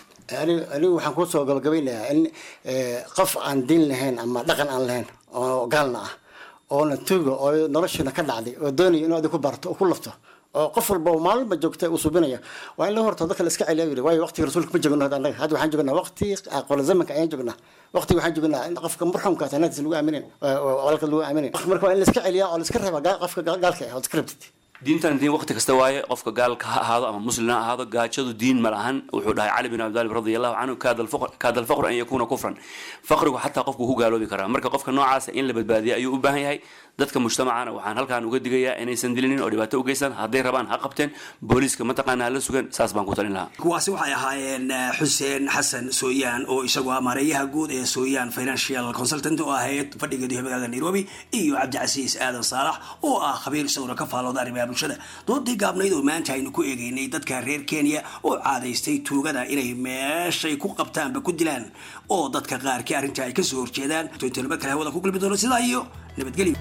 anigu waxaan kusoo gabagabeynayaa in qof aan diin lahayn ama dhaqan aan lahayn oo gaalna ah oona tuuga oo noloshiina ka dhacday oo doonaya inuu adig ku barto oo ku lafto oo qof walba oo maalinba joogta uu subinaya waa in la horto dadka la iska celiya yiri waayo waqtiga rasuulka ma joogno hadda annaga hadda waxaan joognaa waqti aqoon zamanka ayaan joognaa waqti waxaan joognaa in qofka marxumka tanaadis lagu aaminin walka lagu aaminin marka waa in la iska celiyaa oo la iska reeba qofka gaalka ah oo iska reebtid diintan diin waqti kasta waaye qofka gaalka ha ahaado ama muslim ha ahaado gaajadu diin ma lahan wuxuu dhahay cali bin abi talib radi allahu canhu kaada alfaqru an yakuna kufran faqrigu xataa qofku ku gaaloobi karaa marka qofka noocaasa in la badbaadiya ayuu u baahan yahay dadka mujtamacana waxaan halkaan uga digayaa inaysan dilinin oo dhibaato u geysan hadday rabaan ha qabteen booliiska mataqaana hala sugan saas baan ku talin lahaa kuwaasi waxay ahaayeen xuseen xasan sooyaan oo isagu ah maareeyaha guud ee sooyaan financial consultant oo ahayd fadhigeedu magaalada nairobi iyo cabdicasiis aadan saalax oo ah khabiir isaguna ka faalooda arrimaha bulshada doodii gaabnayd oo maanta aynu ku eegeynay dadka reer kenya oo caadaystay tuugada inay meeshay ku qabtaanba ku dilaan oo dadka qaarkii arrinta ay kasoo horjeedaan tointanaba kale hawada ku gulbi doono sidaa iyo nabadgelyo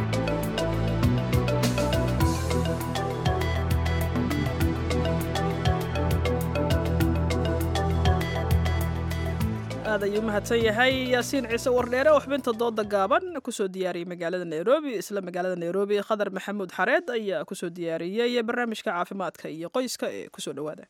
aad ayuu mahadsan yahay yaasiin ciise wardheere oo xubinta dooda gaaban kusoo diyaariyey magaalada nairobi isla magaalada nairobi khadar maxamuud xareed ayaa kusoo diyaariyey barnaamijka caafimaadka iyo qoyska ee kusoo dhawaada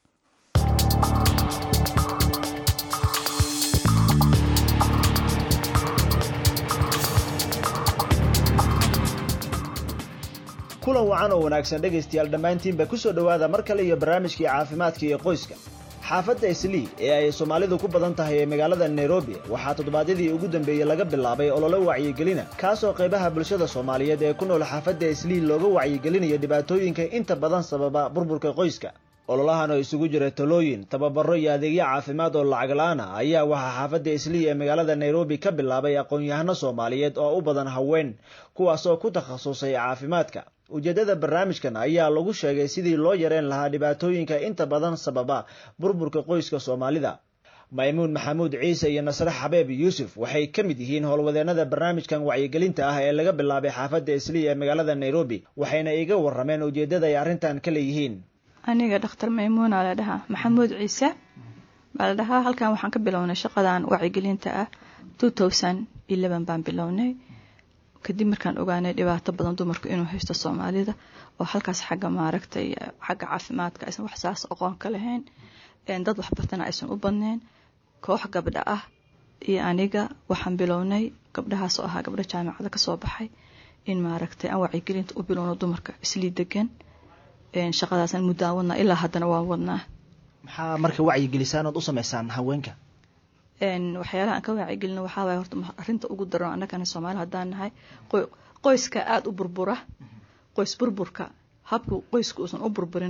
kulan wacan oo wanaagsan dhegaystayaal dhammaantiinba ku soo dhowaada mar kale iyo barnaamijkii caafimaadka iyo qoyska xaafadda islii ee ay soomaalidu ku badan tahay ee magaalada nairobi waxaa toddobaadyadii ugu dambeeyey laga bilaabay ololo wacyigelina kaasoo qaybaha bulshada soomaaliyeed ee ku nool xaafadda islii looga wacyigelinayo dhibaatooyinka inta badan sababa burburka qoyska ololahan oo isugu jira talooyin tababaro iyo adeegyo caafimaad oo lacag la-aan ah ayaa waxaa xaafadda islii ee magaalada nairobi ka bilaabay aqoon-yahano soomaaliyeed oo u badan haween kuwaasoo ku takhasusay caafimaadka ujeeddada barnaamijkan ayaa lagu sheegay sidii loo yareen lahaa dhibaatooyinka inta badan sababa burburka qoyska soomaalida maymuun maxamuud ciise iyo nasre xabeeb yuusuf waxay ka mid yihiin howlwadeennada barnaamijkan wacyigelinta ah ee laga bilaabay xaafadda islii ee magaalada nairobi waxayna iga warrameen ujeeddada ay arrintan ka leeyihiin aniga dhakhtar maymuuna la dhahaa maxamuud ciise baa la dhahaa halkan waxaan ka bilownay shaqadan wacyigelinta ah baan bilownay kadib markaan ogaanay dhibaato badan dumarku inuu haysto soomaalida oo halkaas xagga maaragtay xagga caafimaadka aysan wax saas aqoon ka lahayn dad waxbartana aysan u badneyn koox gabdha ah iyo aniga waxaan bilownay gabdhahaas oo ahaa gabdho jaamacada kasoo baxay in maaragtay aan wacyigelinta u bilowno dumarka islii degan shaqadaasan muddaan wadnaa ilaa haddana waan wadnaa maxaa marka wacyigelisaan ood u sameysaan haweenka waxyaalaha aan ka wacyigelino waxaa waay horta arrinta ugu daran annagana soomaali haddaan nahay qoyska aada u burbura qoys burburka habku qoyska uusan u burburin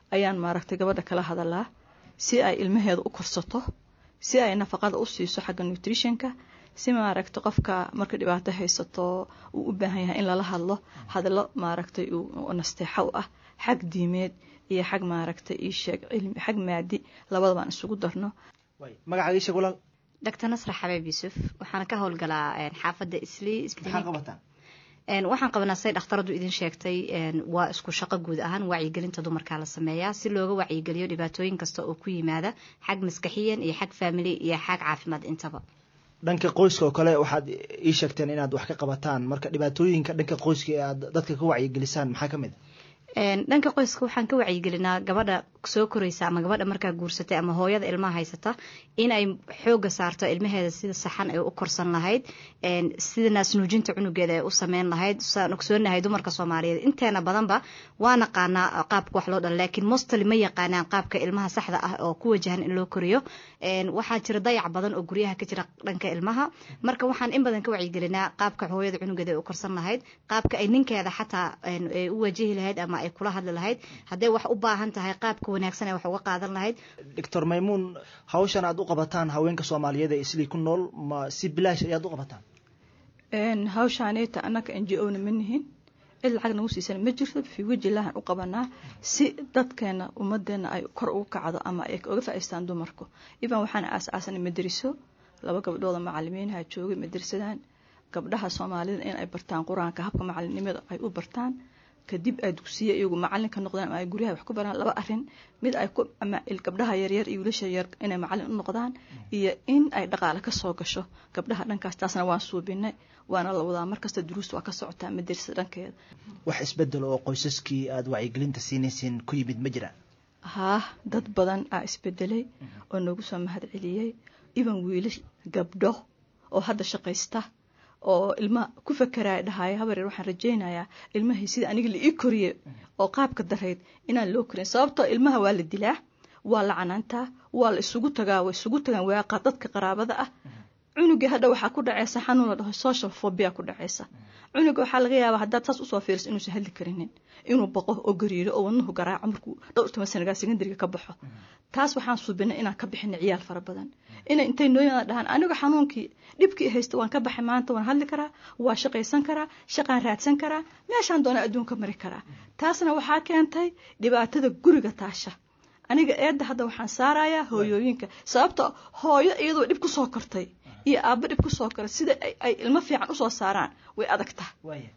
ayaan maaragtay gabadha kala hadalaa si ay ilmaheeda u korsato si ay nafaqada u siiso xagga nutritionka si maaragtay qofka marka dhibaato haysato uu u baahan yahay in lala hadlo hadallo maaragtay nasteexo u ah xag diimeed iyo xag maaragtay io sheeg cilmi xag maadi labadabaan isugu darno magacaaga sheeg walaal doctor nasra xabeeb yuusuf waxaana ka howlgalaa xaafadda islii maxaa qabataan waxaan qabanaa say dhakhtaradu idin sheegtay waa isku shaqo guud ahaan wacyigelinta dumarkaa la sameeyaa si looga wacyigeliyo dhibaatooyin kasta oo ku yimaada xag maskaxiyan iyo xag family iyo xag caafimaad intaba dhanka qoyska oo kale waxaad ii sheegteen inaad wax ka qabataan marka dhibaatooyinka dhanka qoyska ee aad dadka ka wacyigelisaan maxaa ka mid a dhanka qoyska waxaan ka wacyigelinaa gabadha soo koreysa ama gabadha markaa guursatay ama hooyada ilmaha haysata in ay xooga saarto ilmaheeda sida saxan ay u korsan lahayd sida naasnuujinta cunugeeda ay u sameyn lahayd saan ogsoonahay dumarka soomaaliyeed inteena badanba waa naqaanaa qaabka wax loo dhala laakiin mostly ma yaqaanaan qaabka ilmaha saxda ah oo ku wajahan in loo koriyo waxaa jira dayac badan oo guryaha ka jira dhanka ilmaha marka waxaan in badan ka wacyigelinaa qaabka hooyada cunugeeda ay u korsan lahayd qaabka ay ninkeeda xataa ay u wajihi lahayd ama ay kula hadli lahayd hadday wax u baahan tahay qaabka wanaagsan ee wax uga qaadan lahayd doctor maymuun hawshan aad u qabataan haweenka soomaaliyeed ee islii ku nool ma si bilaash ayaad u qabataan hawshaaneyta annaga n g o na ma nihin cid lacag nagu siisan ma jirto fi wejilahan u qabanaa si dadkeena ummadeena ay kor ugu kacdo ama ay uga faa'iistaan dumarku iban waxaana aas-aasanay madariso laba gabdhooda macalimiinaha joogay madarisadan gabdhaha soomaalida in ay bartaan qur-aanka habka macalinimada ay u bartaan kadib ay dugsiya iyagu macalin ka noqdaan ama ay guryaha wax ku baraan laba arin mid ay ku ama gabdhaha yaryar iyo wiilasha yar inay macalin u noqdaan iyo in ay dhaqaale ka soo gasho gabdhaha dhankaas taasna waan suubinay waana la wadaa markasta duruus waa ka socotaa madarsa dhankeeda wax isbedel oo qoysaskii aada wacyigelinta siinaysiin ku yimid ma jiraan haa dad badan aa isbedelay oo noogu soo mahad celiyey iban wiilash gabdho oo hadda shaqaysta oo ilmaha ku fakaraya dhahaya habareer waxaan rajaynayaa ilmahii sida aniga la ii koriye oo qaabka darayd inaan loo korin sababtoo ilmaha waa la dilaa waa la canaantaa waa la isugu tagaa waa isugu tagaan waaqa dadka qaraabada ah cunuga hadha waxaa ku dhaceysa xanuun la dhaho social phobia ku dhaceysa cunuga waxaa laga yaabaa haddaad saas usoo fiiriso inuusan hadli karinin inuu baqo oo gariiro oo wadnuhu garaaco markuu dhowr toban sanagaa secondariga ka baxo taas waxaan suubinay inaan ka bixina ciyaal fara badan inay intay nooyada dhahaan aniga xanuunkii dhibkii haysta waan ka baxay maanta waan hadli karaa waa shaqaysan karaa shaqaan raadsan karaa meeshaan doona adduunka mari karaa taasna waxaa keentay dhibaatada guriga taasha aniga eedda hadda waxaan saarayaa hooyooyinka sababta hooyo iyadoo dhib kusoo kortay iyo aabbo dhib kusoo koray sida ay ilmo fiican usoo saaraan way adagtaa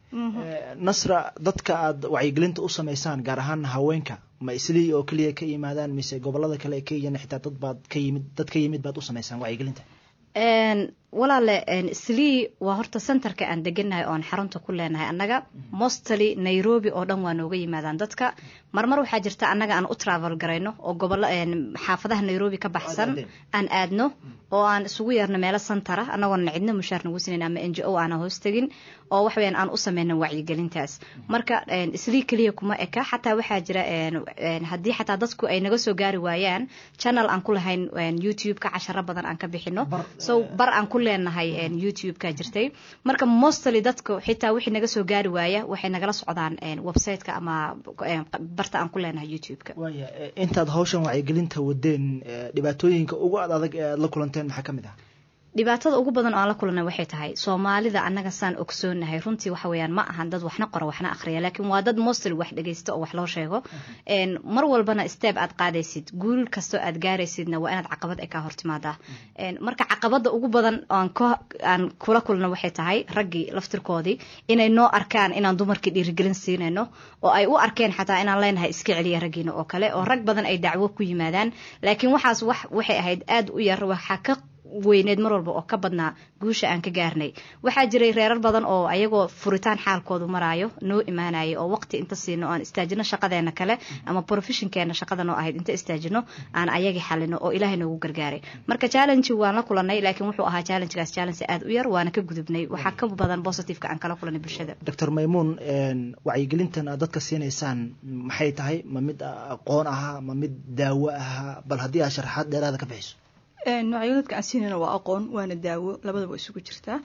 nasra dadka aad wacyigelinta u samaysaan gaar ahaan haweenka ma islii oo keliya ka yimaadaan mise gobolada kale ee kenyana xitaa dad baad ka yimid dad ka yimid baad u samaysaan wacyigelinta walaale islii waa horta centerka aan deganahay oon xarunta ku leenahay annaga mostly nairobi oo dhan waa nooga yimaadaan dadka marmar waxaa jirta annaga aan u travel garayno oo gobolo xaafadaha nairobi ka baxsan aan aadno oo aan isugu yeerno meelo santara annagoona cidna mushaar nagu sinayn ama n g o aana hoos tegin oo waxweyaan aan u sameyno wacyigelintaas marka islii keliya kuma eka xataa waxaa jira haddii xataa dadku ay naga soo gaari waayaan channel aan ku lahayn youtube-ka casharo badan aan ka bixino so bar aan ku leenahay youtube-ka jirtay marka mostly dadku xitaa wixii naga soo gaari waaya waxay nagala socdaan website-ka ama barta aan ku leenahay youtube-ka waaya intaad hawshan wacyigelinta wadeen dhibaatooyinka ugu ad adag ee aad la kulanteen maxaa ka mid ah dhibaatada ugu badan oo aan la kulanay waxay tahay soomaalida annaga saan ogsoonahay runtii waxa weeyaan ma ahan dad waxna qora waxna akhriya laakiin waa dad mostly wax dhegaysta oo wax loo sheego mar walbana step aad qaadaysid guul kastoo aad gaaraysidna waa inaad caqabad ay kaa hortimaadaa marka caqabada ugu badan aan kula kulno waxay tahay raggii laftirkoodii inay noo arkaan inaan dumarkii dhiirigelin siinayno oo ay u arkeen xataa inaan leenahay iska celiya raggiina oo kale oo rag badan ay dacwo ku yimaadaan laakiin waxaas wax waxay ahayd aada u yar waxaa ka weyneed mar walba oo ka badnaa guusha aan ka gaarnay waxaa jiray reerar badan oo ayagoo furitaan xaalkoodu maraayo noo imaanaya oo waqti inta siino aan istaajino shaqadeena kale ama professionkeena shaqada noo ahayd inta istaajino aan ayagii xalino oo ilaahay noogu gargaaray marka challenge waan la kulanay laakiin wuxuu ahaa challengegaas challenge aada u yar waana ka gudubnay waxaa ka badan positiveka aan kala kulanay bulshada doctor maymuun wacyigelintan aad dadka siinaysaan maxay tahay ma mid aqoon ahaa ma mid daawo ahaa bal haddii aad sharaxaad dheeraada ka bixiso wacyigelinadka aan siinayna waa aqoon waana daawo labadaba isugu jirtaa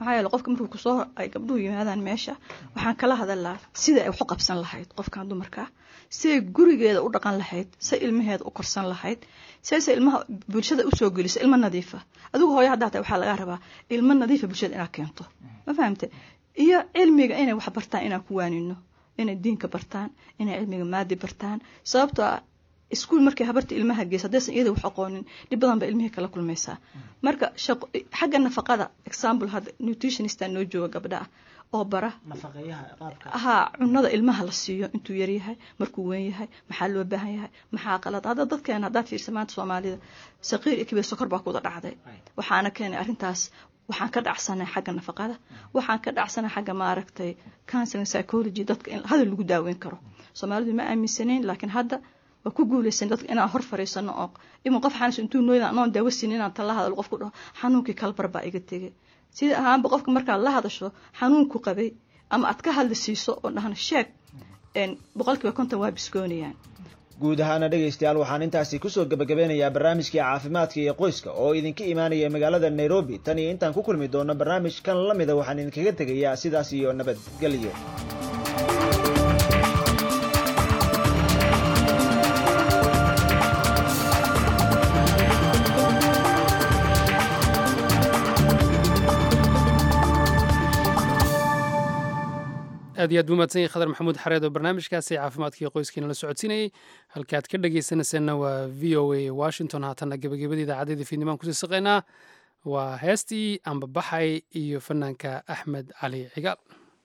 maxaa yeele qofka markuu kusoo ay gabdhuhu yimaadaan meesha waxaan kala hadalaa sida ay wax u qabsan lahayd qofkan dumarka siday gurigeeda u dhaqan lahayd say ilmaheeda u korsan lahayd sayse ilmaha bulshada usoo geliso ilmo nadiifa adigu hooyo haddaa tahay waxaa laga rabaa ilmo nadiifa bulshada inaad keento ma fahamte iyo cilmiga inay wax bartaan inaan ku waanino inay diinka bartaan inay cilmiga maadi bartaan sababtoo ah iskuul markay habarta ilmaha geysa haddaysan iyada wax aqoonin dhib badan ba ilmihii kala kulmaysaa marka shaqo xagga nafaqada example hadda nutritionista noo jooga gabdha ah oo bara haa cunada ilmaha la siiyo intuu yaryahay markuu weyn yahay maxaa loo baahan yahay maxaa qalad hadda dadkeena haddaad fiirsa maanta soomaalida saqiir iyo kibir sokor baa kuda dhacday waxaana keenay arrintaas waxaan ka dhacsanay xagga nafaqada waxaan ka dhacsanay xagga maaragtay counseling psychology dadka in hadal lagu daaweyn karo soomaalidu ma aaminsanayn laakiin hadda waa ku guulaysan dadka inaan hor fariisano oo imin qof xanuunsa intuu nooyda anoon daawo siin inaan tala hadalo qofku dhaho xanuunkii kalbar baa iga tegay sida ahaanba qofka markaad la hadasho xanuunku qabay ama aad ka hadli siiso oo dhahno sheeg boqolkiiba konton waa biskoonayaan guud ahaana dhegaystayaal waxaan intaasi kusoo gebagabeynayaa barnaamijkii caafimaadka iyo qoyska oo idinka imaanaya magaalada nairobi tan iyo intaan ku kulmi doono barnaamijkan la mida waxaan idinkaga tegayaa sidaas iyo nabadgelyo aad iyo aad buu mahadsan yahay khadar maxamuud xareed oo barnaamijkaasi caafimaadkii qoyskiina la socodsiinayey halkaad ka dhagaysanayseena waa v o a washington haatanna gebagabadii idaacaddayda fiidnimaan kusii saqaynaa waa heestii ambabaxay iyo fanaanka axmed cali cigaal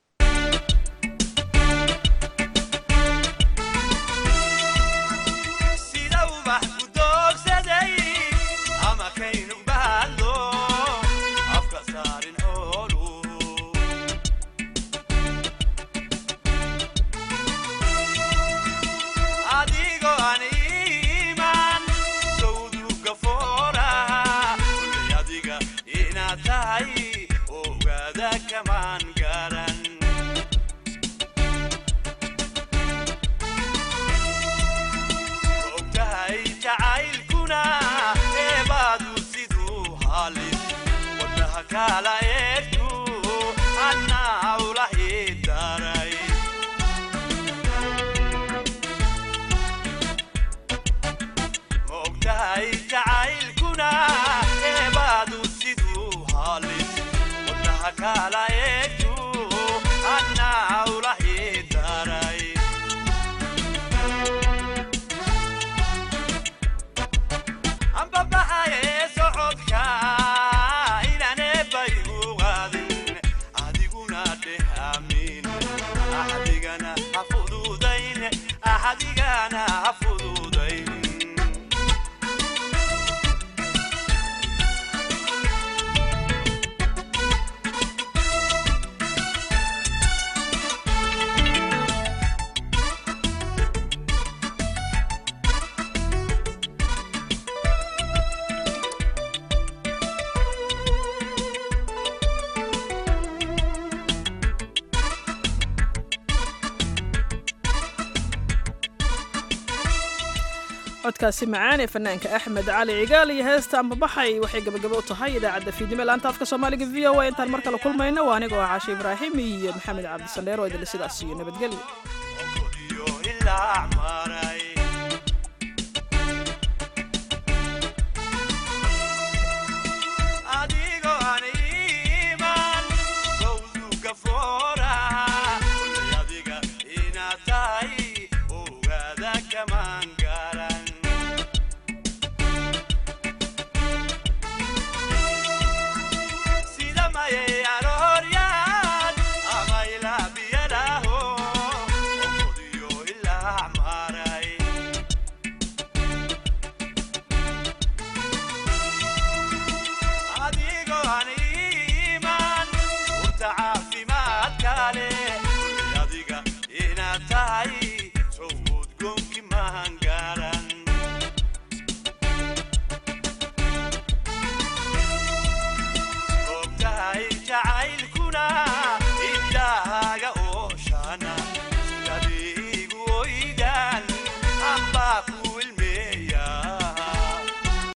codkaasi macaan ee fanaanka axmed cali cigaal iyo heesta ambabaxay waxay gabagabo u tahay idaacadda fiidnimo laanta afka soomaaliga v o a intaan mar kale kulmayno waa anigoo ah caashe ibraahim iyo maxamed cabdisandheer oo idinle sidaas iyo nabadgelyo